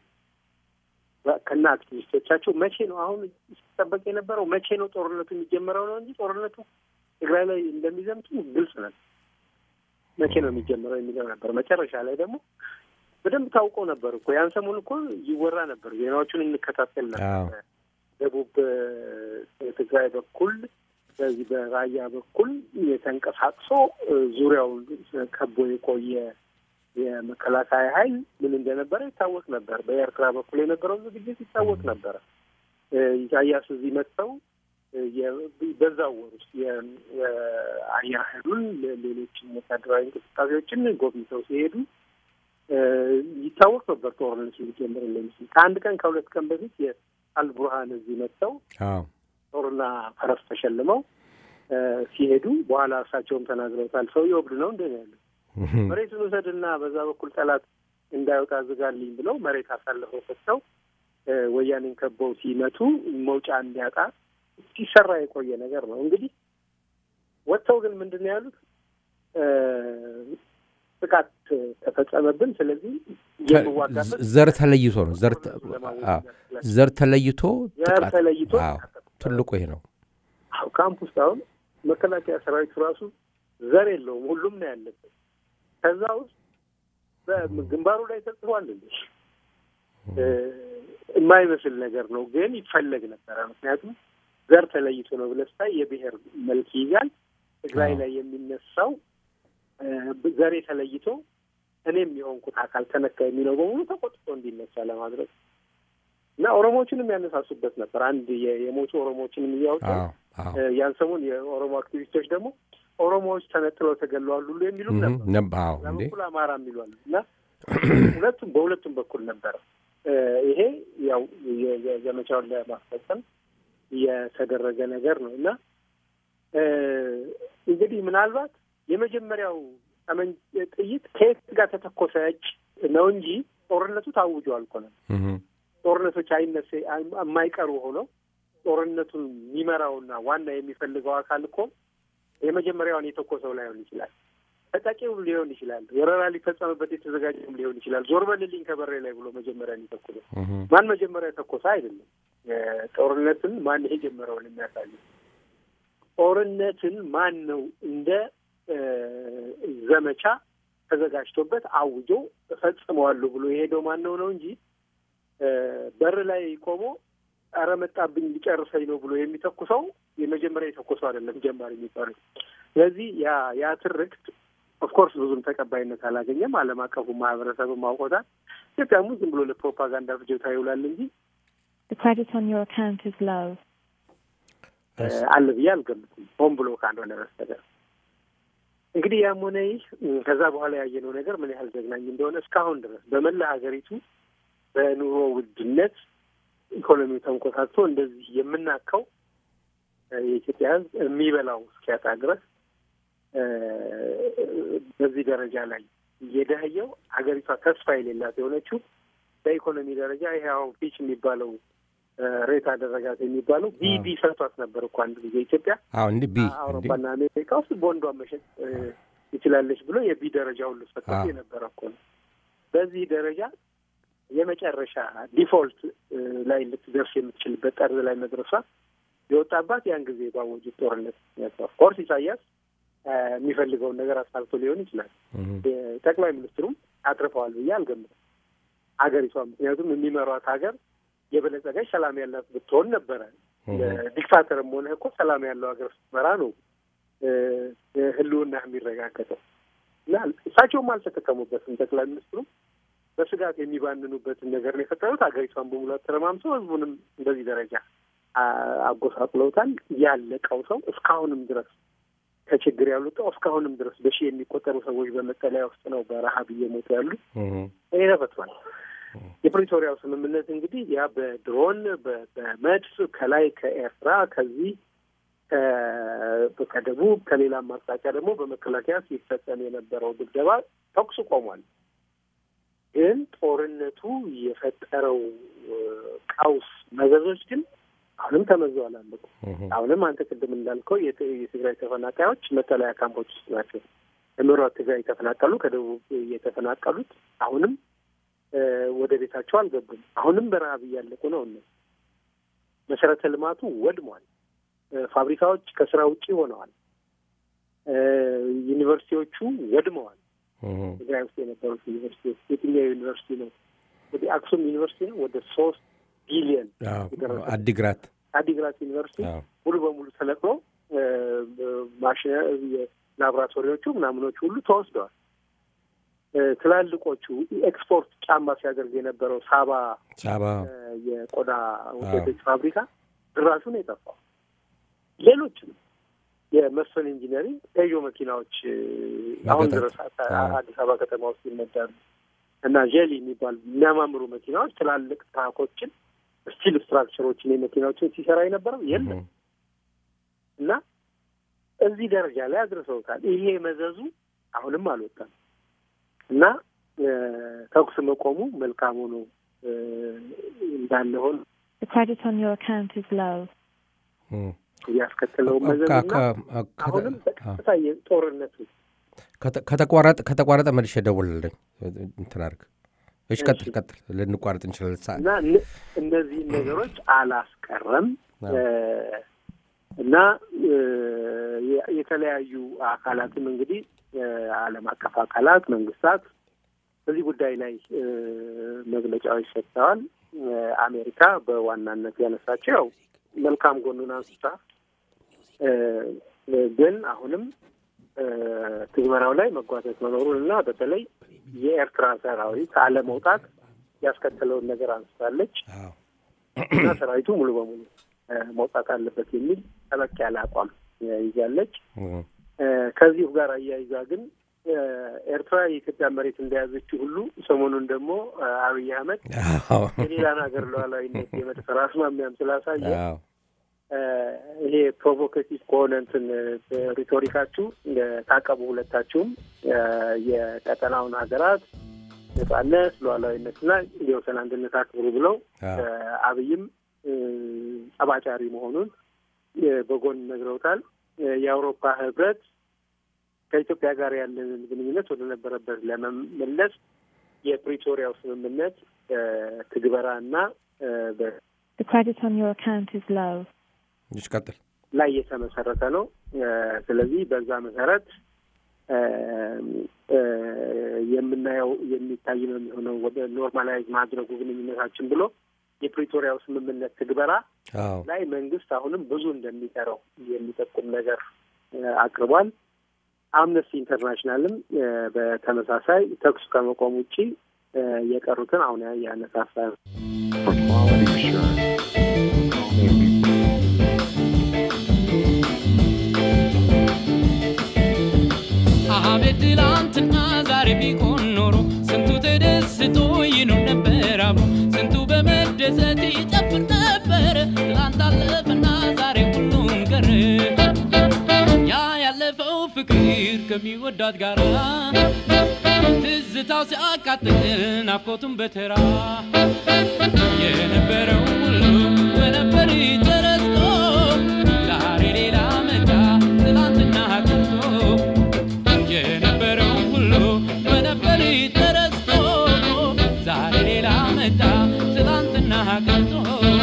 ከና አክቲቪስቶቻቸው መቼ ነው አሁን ሲጠበቅ የነበረው መቼ ነው ጦርነቱ የሚጀመረው ነው እንጂ ጦርነቱ ትግራይ ላይ እንደሚዘምቱ ግልጽ ነበር። መቼ ነው የሚጀምረው የሚለው ነበር። መጨረሻ ላይ ደግሞ በደንብ ታውቆ ነበር እኮ ያን ሰሞን እኮ ይወራ ነበር፣ ዜናዎቹን እንከታተል ነበር። ደቡብ ትግራይ በኩል በዚህ በራያ በኩል የተንቀሳቅሶ ዙሪያውን ከቦ የቆየ የመከላከያ ኃይል ምን እንደነበረ ይታወቅ ነበር። በኤርትራ በኩል የነበረው ዝግጅት ይታወቅ ነበረ። ኢሳያስ እዚህ መጥተው በዛው ወር ውስጥ የአየር ኃይሉን ሌሎችን ወታደራዊ እንቅስቃሴዎችን ጎብኝተው ሲሄዱ ይታወቅ ነበር ጦርነቱ ሊጀምር እንደሚችል። ከአንድ ቀን ከሁለት ቀን በፊት የአልቡርሃን እዚህ መጥተው ጦርና ፈረስ ተሸልመው ሲሄዱ በኋላ እርሳቸውም ተናግረውታል። ሰውዬው እብድ ነው እንደ ያለ መሬቱን ውሰድና በዛ በኩል ጠላት እንዳይወጣ ዝጋልኝ ብለው መሬት አሳልፈው ሰጥተው ወያኔን ከበው ሲመቱ መውጫ እንዲያጣ ሲሰራ የቆየ ነገር ነው። እንግዲህ ወጥተው ግን ምንድን ነው ያሉት? ጥቃት ተፈጸመብን። ስለዚህ የምዋጋበት ዘር ተለይቶ ነው። ዘር ተለይቶ ዘር ተለይቶ ትልቁ ይሄ ነው። አዎ ካምፕ ውስጥ አሁን መከላከያ ሰራዊቱ ራሱ ዘር የለውም፣ ሁሉም ነው ያለበት። ከዛ ውስጥ በግንባሩ ላይ ተጽፏል እንዴ የማይመስል ነገር ነው፣ ግን ይፈለግ ነበረ። ምክንያቱም ዘር ተለይቶ ነው ብለህ ስታይ የብሔር መልክ ይይዛል። ትግራይ ላይ የሚነሳው ዘሬ ተለይቶ እኔም የሆንኩት አካል ተነካ የሚለው በሙሉ ተቆጥቶ እንዲነሳ ለማድረግ እና ኦሮሞዎችንም ያነሳሱበት ነበር። አንድ የሞቱ ኦሮሞዎችንም እያወጡ ያን ሰሞን የኦሮሞ አክቲቪስቶች ደግሞ ኦሮሞዎች ተነጥለው ተገለዋል ሁሉ የሚሉም ነበር። በኩል አማራ የሚሏሉ እና ሁለቱም በሁለቱም በኩል ነበረ። ይሄ ያው ዘመቻውን ለማስፈጸም የተደረገ ነገር ነው እና እንግዲህ ምናልባት የመጀመሪያው ጥይት ከየት ጋር ተተኮሰ እጭ ነው እንጂ ጦርነቱ ታውጆ አልኮነም። ጦርነቶች አይነሴ የማይቀሩ ሆነው ጦርነቱን የሚመራውና ዋና የሚፈልገው አካል እኮ የመጀመሪያውን የተኮሰው ላይሆን ይችላል። ተጠቂው ሊሆን ይችላል። ወረራ ሊፈጸምበት የተዘጋጀም ሊሆን ይችላል። ዞር በልልኝ ከበሬ ላይ ብሎ መጀመሪያ የተኮሰው ማን መጀመሪያ የተኮሰ አይደለም። ጦርነትን ማን የጀመረውን የሚያሳይ ጦርነትን ማን ነው እንደ ዘመቻ ተዘጋጅቶበት አውጆ እፈጽመዋለሁ ብሎ የሄደው ማን ነው ነው እንጂ በር ላይ ቆሞ ኧረ መጣብኝ ሊጨርሰኝ ነው ብሎ የሚተኩሰው የመጀመሪያ የተኮሰው አይደለም ጀማሪ የሚባለው። ስለዚህ ያ ያ ትርክት ኦፍኮርስ ብዙም ተቀባይነት አላገኘም። ዓለም አቀፉ ማህበረሰብም አውቆታል። ኢትዮጵያም ዝም ብሎ ለፕሮፓጋንዳ ፍጆታ ይውላል እንጂ The credit on your account is low. አለ ብዬ አልገምትም፣ ሆን ብሎ ካልሆነ በስተቀር። እንግዲህ ያም ሆነ ይህ ከዛ በኋላ ያየነው ነገር ምን ያህል ዘግናኝ እንደሆነ እስካሁን ድረስ በመላ ሀገሪቱ በኑሮ ውድነት ኢኮኖሚው ተንኮታቶ እንደዚህ የምናካው የኢትዮጵያ ሕዝብ የሚበላው እስኪያጣ ድረስ በዚህ ደረጃ ላይ እየደህየው ሀገሪቷ ተስፋ የሌላት የሆነችው በኢኮኖሚ ደረጃ ይሄ አሁን ፊች የሚባለው ሬት አደረጋት የሚባለው ቢ ቢ ሰጥቷት ነበር እኮ አንድ ጊዜ ኢትዮጵያ እንዲህ ቢ አውሮፓና አሜሪካ ውስጥ ቦንዷን መሸጥ ትችላለች ብሎ የቢ ደረጃ ሁሉ ሰጥቷት የነበረ እኮ ነው። በዚህ ደረጃ የመጨረሻ ዲፎልት ላይ ልትደርስ የምትችልበት ጠርዝ ላይ መድረሷ የወጣባት ያን ጊዜ ባወጁት ጦርነት ኦፍኮርስ ኢሳያስ የሚፈልገውን ነገር አሳልቶ ሊሆን ይችላል። ጠቅላይ ሚኒስትሩም አትርፈዋል ብዬ አልገምትም ሀገሪቷ ምክንያቱም የሚመሯት ሀገር የበለጸገች ሰላም ያላት ብትሆን ነበረ። ዲክታተርም ሆነ እኮ ሰላም ያለው ሀገር ስትመራ ነው ህልውና የሚረጋገጠው እና እሳቸውም አልተጠቀሙበትም። ጠቅላይ ሚኒስትሩ በስጋት የሚባንኑበትን ነገር ነው የፈጠሩት። ሀገሪቷን በሙላት ተረማምሰው ህዝቡንም እንደዚህ ደረጃ አ- አጎሳቅለውታል። ያለቀው ሰው እስካሁንም ድረስ ከችግር ያሉጠው እስካሁንም ድረስ በሺህ የሚቆጠሩ ሰዎች በመጠለያ ውስጥ ነው በረሀብ እየሞቱ ያሉ። ይሄ ተፈቷል። የፕሪቶሪያው ስምምነት እንግዲህ ያ በድሮን በ- በመድፍ ከላይ ከኤርትራ ከዚህ ከ- ከደቡብ ከሌላም አቅጣጫ ደግሞ በመከላከያ ሲፈጸም የነበረው ድብደባ ተኩስ ቆሟል። ግን ጦርነቱ የፈጠረው እ፣ ቀውስ መዘዞች ግን አሁንም ተመዘው አላለቁም። አሁንም አንተ ቅድም እንዳልከው የት- የትግራይ ተፈናቃዮች መጠለያ ካምፖች ውስጥ ናቸው። ከምዕራብ ትግራይ የተፈናቀሉ ከደቡብ የተፈናቀሉት አሁንም እ፣ ወደ ቤታቸው አልገቡም። አሁንም በረሀብ እያለቁ ነው። እነ መሰረተ ልማቱ ወድሟል። እ፣ ፋብሪካዎች ከስራ ውጪ ሆነዋል። እ፣ ዩኒቨርሲቲዎቹ ወድመዋል። ትግራይ ውስጥ የነበሩት ዩኒቨርሲቲዎች የትኛው ዩኒቨርሲቲ ነው? ወደ አክሱም ዩኒቨርሲቲ ነው ወደ ሶስት ቢሊየን አዲግራት አዲግራት ዩኒቨርሲቲ አዎ። ሙሉ በሙሉ ተለቅሎ ማሽነ ላቦራቶሪዎቹ ምናምኖቹ ሁሉ ተወስደዋል። እ፣ ትላልቆቹ ኤክስፖርት ጫማ ሲያደርግ የነበረው ሳባ ሳባ እ፣ የቆዳ ውጤቶች ፋብሪካ ድራሹ ነው የጠፋው። ሌሎችም የመስፍን ኢንጂነሪንግ ፔዦ መኪናዎች እ፣ አሁን መበታት። ድረስ አ- አዎ። አዲስ አበባ ከተማ ውስጥ ይነዳሉ እና ዤሊ የሚባሉ የሚያማምሩ መኪናዎች ትላልቅ ትራኮችን ስቲል ስትራክቸሮችን የመኪናዎችን ሲሰራ የነበረው የለም እና እዚህ ደረጃ ላይ አድርሰውታል። ይሄ መዘዙ አሁንም አልወጣም እና እ፣ ተኩስ መቆሙ መልካም ሆኖ እ፣ እንዳለ ሆኖ The credit on your account is low. ያስከትለው መዘዝና አሁንም በቀጥታ የጦርነቱ ከተቋረጠ ከተቋረጠ መልሼ እደውልልኝ እንትን አድርግ። እሺ ቀጥል ቀጥል፣ ልንቋረጥ እንችላለን። ሰ- እና እነ- እነዚህን ነገሮች አላስቀረም አዎ። እ፣ እና እ፣ የ- የተለያዩ አካላትም እንግዲህ እ፣ ዓለም አቀፍ አካላት መንግስታት በዚህ ጉዳይ ላይ እ፣ መግለጫዎች ሰጥተዋል። እ፣ አሜሪካ በዋናነት ያነሳቸው ያው መልካም ጎኑን አንስታ እ፣ ግን አሁንም እ፣ ትግበራው ላይ መጓተት መኖሩን እና በተለይ የኤርትራ ሰራዊት አለመውጣት ያስከተለውን ነገር አንስታለች አዎ። እና ሰራዊቱ ሙሉ በሙሉ እ፣ መውጣት አለበት የሚል ጠበቅ ያለ አቋም እ፣ ይዛለች። እም፣ እ፣ ከዚሁ ጋር አያይዛ ግን እ፣ ኤርትራ የኢትዮጵያ መሬት እንደያዘችው ሁሉ ሰሞኑን ደግሞ እ፣ አብይ አህመድ አዎ። የሌላን ሀገር ሉዓላዊነት የመድፈር አስማሚያም ስላሳየ አዎ። እ፣ ይሄ ፕሮቮኬቲቭ ከሆነ እንትን እ፣ ሪቶሪካችሁ እ፣ ታቀቡ ሁለታችሁም እ፣ የቀጠናውን ሀገራት ነጻነት፣ ሉዓላዊነትና የወሰን አንድነት አክብሩ ብለው አዎ። እ፣ አብይም እ፣ ጠባጫሪ መሆኑን እ፣ በጎን ነግረውታል። እ፣ የአውሮፓ ህብረት ከኢትዮጵያ ጋር ያለንን ግንኙነት ወደ ነበረበት ለመመለስ የፕሪቶሪያው ስምምነት እ፣ ትግበራ እና እ፣ በ- The credit on your account is low. እሺ ቀጥል። ላይ የተመሰረተ ነው። እ፣ ስለዚህ በዛ መሰረት እ፣ እ፣ የምናየው የሚታይ ነው የሚሆነው ወደ ኖርማላይዝ ማድረጉ ግንኙነታችን ብሎ የፕሪቶሪያው ስምምነት ትግበራ አዎ። ላይ መንግስት አሁንም ብዙ እንደሚሰራው የሚጠቁም ነገር እ፣ አቅርቧል። አምነስቲ ኢንተርናሽናልም እ፣ በተመሳሳይ ተኩስ ከመቆም ውጪ እ፣ የቀሩትን አሁን ያነሳሳ ነው። For quality assurance, አቤት ትላንትና ዛሬ ቢሆን ኖሮ ስንቱ ተደስቶ ይኖር ነበር አብሮ ስንቱ በመደሰት ይጨፍር ነበር። ትላንት አለፈና ዛሬ ሁሉም ቀረ። ያ ያለፈው ፍቅር ከሚወዳት ጋር ትዝታው ሲያቃጥል ናፍቆቱን በተራ የነበረው ሁሉ በነበር ተረስቶ ዛሬ ሌላ መጣ ትላንትና ቀርቶ የነበረው ሁሉ በነበር ተረስቶ ዛሬ ሌላ መጣ ትላንትና ቀርቶ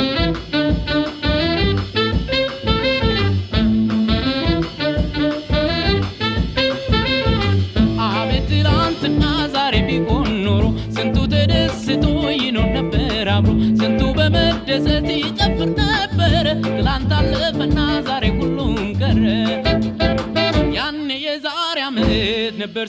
አቤት ትላንትና ዛሬ ቢሆን ኖሮ ስንቱ ተደስቶ ይኖር ነበር አብሮ ስንቱ በመደሰት ይጨፍር ነበር ትላንት አለፈና ዛሬ ሁሉም ቀረ ያኔ የዛሬ ዓመት ነበር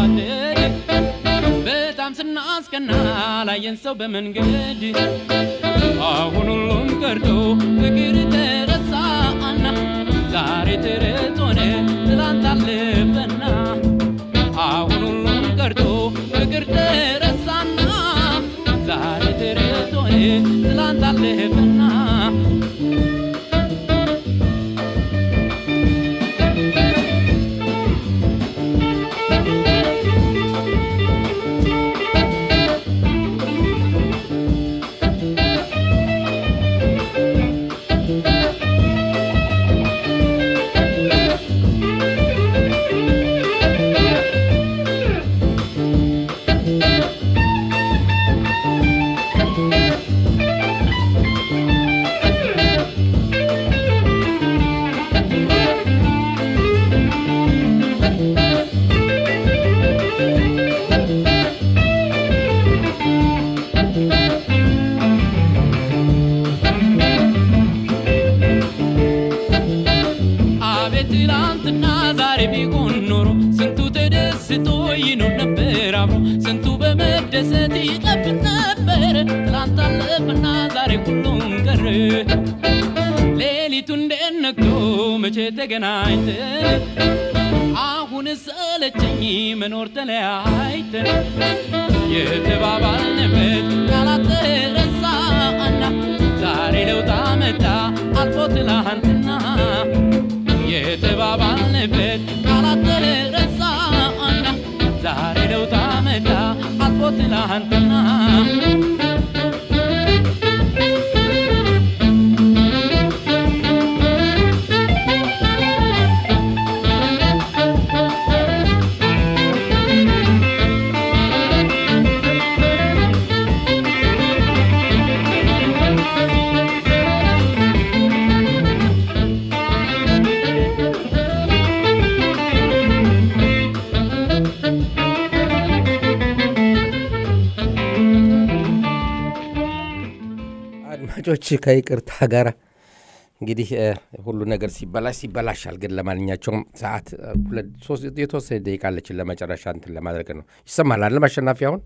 ስንዋደድ በጣም ስናስቀና ላየን ሰው በመንገድ አሁን ሁሉም ቀርቶ ፍቅር ተረሳና ዛሬ ተረት ሆነ ትላንት አለፈና አሁን ሁሉም ቀርቶ ፍቅር ተረሳና ዛሬ ተረት ሆነ ትላንት አለፈና አቤት ትላንትና ዛሬ ቢሆን ኖሮ ስንቱ ተደስቶ ይኖር ነበር አብሮ ስንቱ በመደሰት ይጠብቅ ነበር ትላንት አለፈና ዛሬ ሁሉም ቀረ ሌሊቱ እንዴት ነግቶ መቼ ተገናኝተን አሁን ሰለቸኝ መኖር ተለያይተን የተባባልንበት ቃላት ተረሳና ዛሬ ለውጥ አመጣ አልፎ ትላንትና የተባባልንበት ቃላት ተረሳና ዛሬ ለውጥ አመጣ አልፎ ትላንትና አድማጮች ከይቅርታ ጋር እንግዲህ እ፣ ሁሉ ነገር ሲበላሽ ሲበላሻል። ግን ለማንኛቸውም ሰዓት እ፣ ሁለት ሶስት የተወሰነ ደቂቃ አለችን ለመጨረሻ እንትን ለማድረግ ነው። ይሰማል አለም አሸናፊ አሁን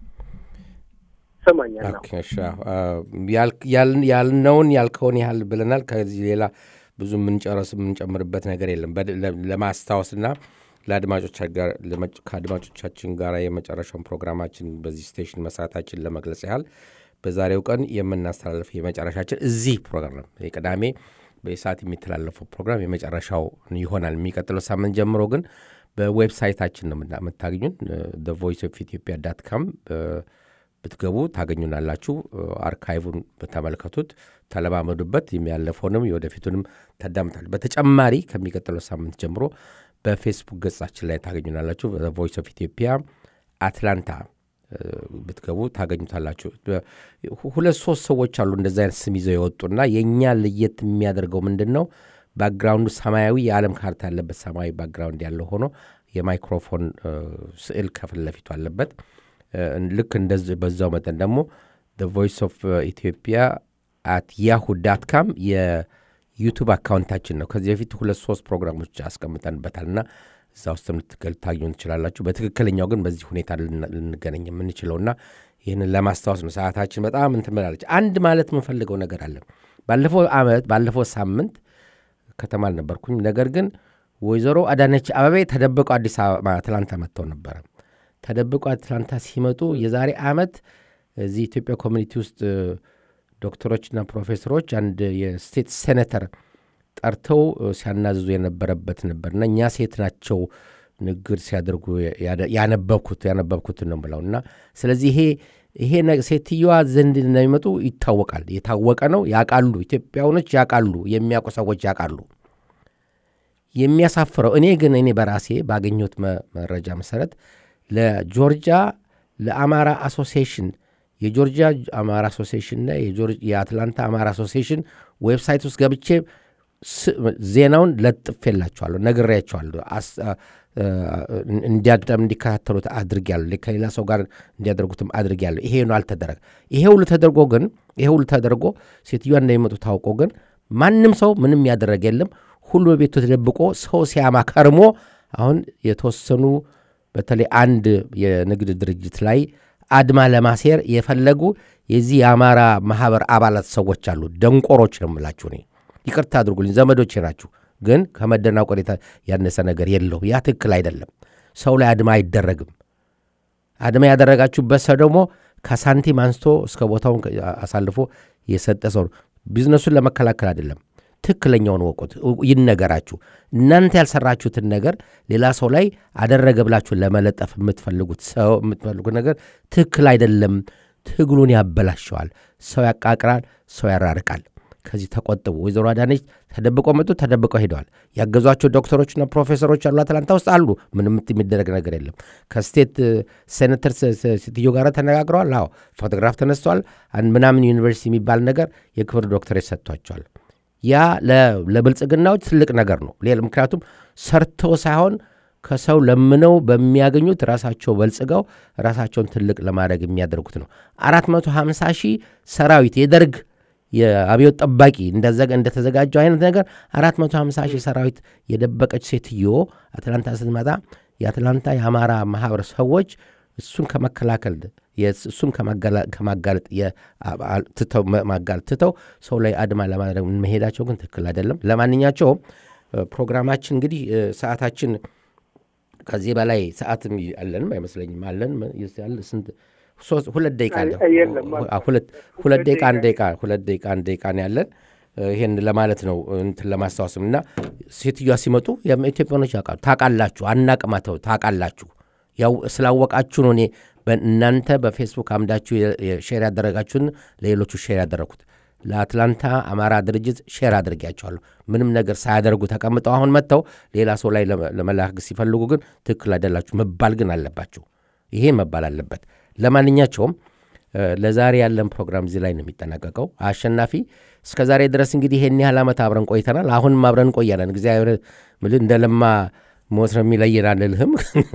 ይሰማኛል ነው ኦኬ፣ እሺ፣ አዎ። አ፣ ያል- ያል- ያልነውን ያልከውን ያህል ብለናል። ከዚህ ሌላ ብዙ የምንጨረስ የምንጨምርበት ነገር የለም። በድ- ለ- ለማስታወስና ለአድማጮቻ ጋር- ለመጭ- ከአድማጮቻችን ጋር የመጨረሻውን ፕሮግራማችን በዚህ ስቴሽን መስራታችን ለመግለጽ ያህል በዛሬው ቀን የምናስተላልፈው የመጨረሻችን እዚህ ፕሮግራም ነው። የቅዳሜ በሰዓት የሚተላለፈው ፕሮግራም የመጨረሻው ይሆናል። የሚቀጥለው ሳምንት ጀምሮ ግን በዌብሳይታችን ነው የምና- የምታገኙን ቮይስ ኦፍ ኢትዮጵያ ዳት ካም ብትገቡ ታገኙናላችሁ። አርካይቡን በተመልከቱት ተለማመዱበት። የሚያለፈውንም የወደፊቱንም ታዳምታል። በተጨማሪ ከሚቀጥለው ሳምንት ጀምሮ በፌስቡክ ገጻችን ላይ ታገኙናላችሁ። ቮይስ ኦፍ ኢትዮጵያ አትላንታ እ፣ ብትገቡ ታገኙታላችሁ። ሁ- ሁለት ሶስት ሰዎች አሉ እንደዚ አይነት ስም ይዘው የወጡና የእኛ ለየት የሚያደርገው ምንድን ነው? ባክግራውንዱ ሰማያዊ የዓለም ካርታ ያለበት ሰማያዊ ባክግራውንድ ያለው ሆኖ የማይክሮፎን እ፣ ስዕል ከፊት ለፊቱ አለበት። እ፣ ልክ እንደዚህ በዛው መጠን ደግሞ ቮይስ ኦፍ ኢትዮጵያ አት ያሁ ዳት ካም የዩቱብ አካውንታችን ነው። ከዚህ በፊት ሁለት ሶስት ፕሮግራሞች አስቀምጠንበታል እና እዛ ውስጥ ልታገኙ ትችላላችሁ። በትክክለኛው ግን በዚህ ሁኔታ ልን- ልንገናኝ የምንችለውና ይህንን ለማስታወስ ነው። ሰዓታችን በጣም እንትን ብላለች። አንድ ማለት የምንፈልገው ነገር አለ። ባለፈው ዓመት ባለፈው ሳምንት ከተማ አልነበርኩኝ። ነገር ግን ወይዘሮ አዳነች አበቤ ተደብቀው አዲስ አበባ አትላንታ መጥተው ነበረ። ተደብቀው አትላንታ ሲመጡ የዛሬ ዓመት እዚህ ኢትዮጵያ ኮሚኒቲ ውስጥ እ፣ ዶክተሮችና ፕሮፌሰሮች አንድ የስቴት ሴኔተር ጠርተው እ፣ ሲያናዝዙ የነበረበት ነበርና እኛ ሴት ናቸው ንግግር ሲያደርጉ ያደ- ያነበብኩት ያነበብኩትን ነው ብለው እና ስለዚህ ይሄ ይሄ ነ- ሴትዮዋ ዘንድ እንደሚመጡ ይታወቃል። የታወቀ ነው። ያውቃሉ። ኢትዮጵያውኖች ያውቃሉ። የሚያውቁ ሰዎች ያውቃሉ። የሚያሳፍረው እኔ ግን እኔ በራሴ ባገኘሁት መ- መረጃ መሰረት ለጆርጂያ ለአማራ አሶሲዬሽን የጆርጂያ አማራ አሶሲዬሽንና የጆር- የአትላንታ አማራ አሶሲዬሽን ዌብሳይት ውስጥ ገብቼ ስ- ዜናውን ለጥፌላቸዋለሁ፣ ነግሬያቸዋለሁ። አስ- አ- አ- እንዲያዳም እንዲከታተሉት አድርጌያለሁ። ከሌላ ሰው ጋር እንዲያደርጉትም አድርጌያለሁ። ይሄ ነው አልተደረገ። ይሄ ሁሉ ተደርጎ ግን ይሄ ሁሉ ተደርጎ ሴትዮዋ እንደሚመጡ ታውቆ ግን ማንም ሰው ምንም ያደረገ የለም። ሁሉ በቤቱ ተደብቆ ሰው ሲያማ ከርሞ አሁን የተወሰኑ በተለይ አንድ የንግድ ድርጅት ላይ አድማ ለማሴር የፈለጉ የዚህ የአማራ ማህበር አባላት ሰዎች አሉ። ደንቆሮች ነው የምላችሁ እኔ። ይቅርታ አድርጉልኝ፣ ዘመዶቼ ናችሁ። ግን ከመደናቆር የታ- ያነሰ ነገር የለውም። ያ ትክክል አይደለም። ሰው ላይ አድማ አይደረግም። አድማ ያደረጋችሁበት ሰው ደግሞ ከሳንቲም አንስቶ እስከ ቦታውን አሳልፎ የሰጠ ሰው ነው። ቢዝነሱን ለመከላከል አይደለም። ትክክለኛውን ወቁት፣ ይነገራችሁ። እናንተ ያልሰራችሁትን ነገር ሌላ ሰው ላይ አደረገ ብላችሁ ለመለጠፍ የምትፈልጉት ሰው የምትፈልጉት ነገር ትክክል አይደለም። ትግሉን ያበላሸዋል። ሰው ያቃቅራል፣ ሰው ያራርቃል። ከዚህ ተቆጥቡ። ወይዘሮ አዳነች ተደብቀው መጡ፣ ተደብቀው ሄደዋል። ያገዟቸው ዶክተሮችና ፕሮፌሰሮች አሉ፣ አትላንታ ውስጥ አሉ። ምንም የሚደረግ ነገር የለም። ከስቴት ሴኔተር ሴትዮ ጋር ተነጋግረዋል። አዎ ፎቶግራፍ ተነስተዋል። አንድ ምናምን ዩኒቨርሲቲ የሚባል ነገር የክብር ዶክተሬት ሰጥቷቸዋል። ያ ለ- ለብልጽግናዎች ትልቅ ነገር ነው። ሌላ ምክንያቱም ሰርተው ሳይሆን ከሰው ለምነው በሚያገኙት ራሳቸው በልጽገው ራሳቸውን ትልቅ ለማድረግ የሚያደርጉት ነው። 450 ሺህ ሰራዊት የደርግ የአብዮት ጠባቂ እንደዘገ- እንደተዘጋጀው አይነት ነገር 450 ሺህ ሰራዊት የደበቀች ሴትዮ አትላንታ ስትመጣ የአትላንታ የአማራ ማህበር ሰዎች እሱን ከመከላከል የስ- እሱን ከማጋላ- ከማጋለጥ የ- አ- አ- ትተው መ- ማጋለጥ ትተው ሰው ላይ አድማ ለማድረግ መሄዳቸው ግን ትክክል አይደለም። ለማንኛቸውም እ፣ ፕሮግራማችን እንግዲህ እ፣ ሰዓታችን ከዚህ በላይ ሰዓትም አለንም አይመስለኝም። አለን ም- ያለ ስንት ሶስት ሁለት ደቂቃ አለ። የለም፣ አ- ሁለት ሁለት ደቂቃ አንድ ደቂቃ ሁለት ደቂቃ አንድ ደቂቃ ነው ያለን። እ፣ ይሄን ለማለት ነው እንትን ለማስታወስም እና ሴትዮዋ ሲመጡ የም- ኢትዮጵያኖች ያውቃሉ። ታውቃላችሁ፣ አናቅማተው ታውቃላችሁ። ያው ስላወቃችሁ ነው እኔ በእናንተ በፌስቡክ አምዳችሁ የ- የ- ሼር ያደረጋችሁን ለሌሎቹ ሼር ያደረግኩት ለአትላንታ አማራ ድርጅት ሼር አድርጊያቸዋለሁ። ምንም ነገር ሳያደርጉ ተቀምጠው አሁን መጥተው ሌላ ሰው ላይ ለመ- ለመላክ ሲፈልጉ ግን ትክክል አይደላችሁ መባል ግን አለባችሁ። ይሄ መባል አለበት። ለማንኛቸውም እ፣ ለዛሬ ያለን ፕሮግራም እዚህ ላይ ነው የሚጠናቀቀው። አሸናፊ እስከ ዛሬ ድረስ እንግዲህ ይሄን ያህል ዓመት አብረን ቆይተናል። አሁንም አብረን እንቆያለን። እግዚአብሔር ምልህ እንደ ለማ ሞት ነው የሚለየን አልልህም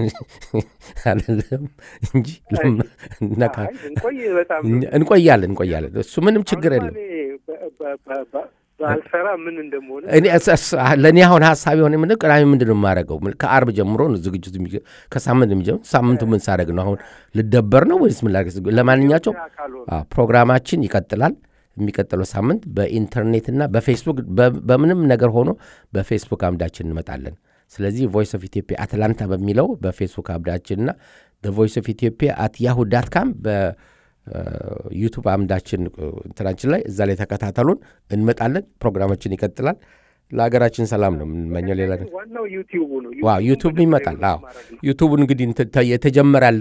አልልህም እንጂ ለማ- ነካ- አይ፣ እንቆይ በጣም እንቆያለን እንቆያለን። እሱ ምንም ችግር የለም። አሁንማ እኔ በ- በ- በ- በ- ባልሰራ ምን እንደመሆነ እኔ እስ- እስ- ለእኔ አሁን ሀሳብ የሆነ ምን ቅዳሜ ምንድን ነው የማደርገው? ምን- ከአርብ ጀምሮ ነው ዝግጅቱ የሚጀ- ከሳምንት የሚጀምር ሳምንቱ ምን ሳደርግ ነው አሁን ልደበር ነው ወይስ ምን ላድርግ? ለማንኛቸው ካልሆነ አዎ፣ ፕሮግራማችን ይቀጥላል። የሚቀጥለው ሳምንት በኢንተርኔትና በፌስቡክ በ- በምንም ነገር ሆኖ በፌስቡክ አምዳችን እንመጣለን። ስለዚህ ቮይስ ኦፍ ኢትዮጵያ አትላንታ በሚለው በፌስቡክ አምዳችንና ቮይስ ኦፍ ኢትዮጵያ አት ያሁ ዳት ካም በዩቱብ አምዳችን እ፣ እንትናችን ላይ እዛ ላይ ተከታተሉን። እንመጣለን። ፕሮግራማችን ይቀጥላል። ለሀገራችን ሰላም ነው የምንመኘው። ሌላ ነገር ዋናው ዩቲዩቡ ነው። ዋው ዩቱብ ይመጣል። አዎ ዩቱብ እንግዲህ እንትን ተ- የተጀመራል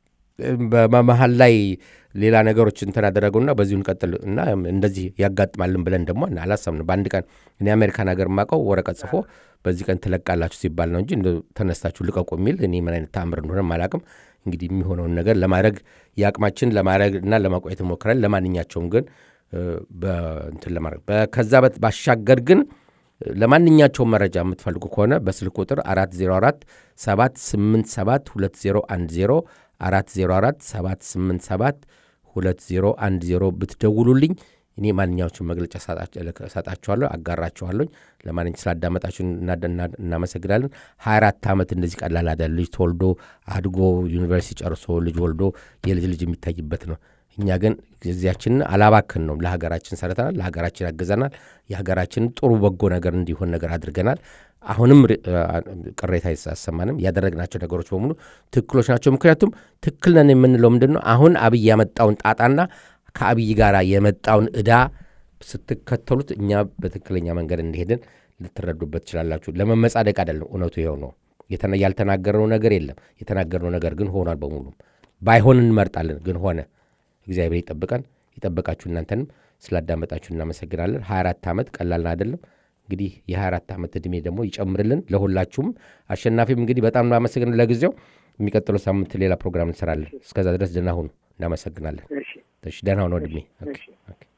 በመሀል ላይ ሌላ ነገሮች እንትን ያደረጉና በዚሁ እንቀጥል እና እንደዚህ ያጋጥማልን ብለን ደግሞ አላሰብንም። በአንድ ቀን እኔ አሜሪካን ሀገር የማውቀው ወረቀት ጽፎ በዚህ ቀን ትለቃላችሁ ሲባል ነው እንጂ እንደው ተነስታችሁ ልቀቁ የሚል እኔ ምን አይነት ተአምር እንደሆነ አላውቅም። እንግዲህ የሚሆነውን ነገር ለማድረግ የአቅማችን ለማድረግ እና ለማቆየት እንሞክራለን። ለማንኛቸውም ግን እ፣ በእንትን ለማድረግ በ- ከዛ በት- ባሻገር ግን ለማንኛቸውም መረጃ የምትፈልጉ ከሆነ በስልክ ቁጥር 404 787 2010 404 787 2010 ብትደውሉልኝ እኔ ማንኛዎቹን መግለጫ ሰጣችኋለሁ፣ አጋራችኋለሁ። ለማንኛ ስላዳመጣችሁ እናመሰግናለን። 24 ዓመት እንደዚህ ቀላል አይደለም። ልጅ ተወልዶ አድጎ ዩኒቨርሲቲ ጨርሶ ልጅ ወልዶ የልጅ ልጅ የሚታይበት ነው። እኛ ግን ጊዜያችንን አላባክን ነው። ለሀገራችን ሰርተናል፣ ለሀገራችን ያገዘናል፣ የሀገራችን ጥሩ በጎ ነገር እንዲሆን ነገር አድርገናል። አሁንም ቅሬታ አይሰማንም። ያደረግናቸው ነገሮች በሙሉ ትክክሎች ናቸው። ምክንያቱም ትክክል ነን የምንለው ምንድን ነው? አሁን አብይ ያመጣውን ጣጣና ከአብይ ጋር የመጣውን ዕዳ ስትከተሉት እኛ በትክክለኛ መንገድ እንደሄድን ልትረዱበት ትችላላችሁ። ለመመጻደቅ አይደለም፣ እውነቱ ይኸው ነው። ያልተናገርነው ነገር የለም። የተናገርነው ነገር ግን ሆኗል። በሙሉም ባይሆን እንመርጣለን፣ ግን ሆነ። እግዚአብሔር ይጠብቀን። ይጠብቃችሁ። እናንተንም ስላዳመጣችሁ እናመሰግናለን። 24 ዓመት ቀላል አይደለም። እንግዲህ የ24 ዓመት ዕድሜ ደግሞ ይጨምርልን ለሁላችሁም። አሸናፊም እንግዲህ በጣም እናመሰግን። ለጊዜው የሚቀጥለው ሳምንት ሌላ ፕሮግራም እንሰራለን። እስከዛ ድረስ ደህና ሁኑ። እናመሰግናለን። እሺ እሺ፣ ደህና ሁኑ ወንድሜ። ኦኬ፣ ኦኬ።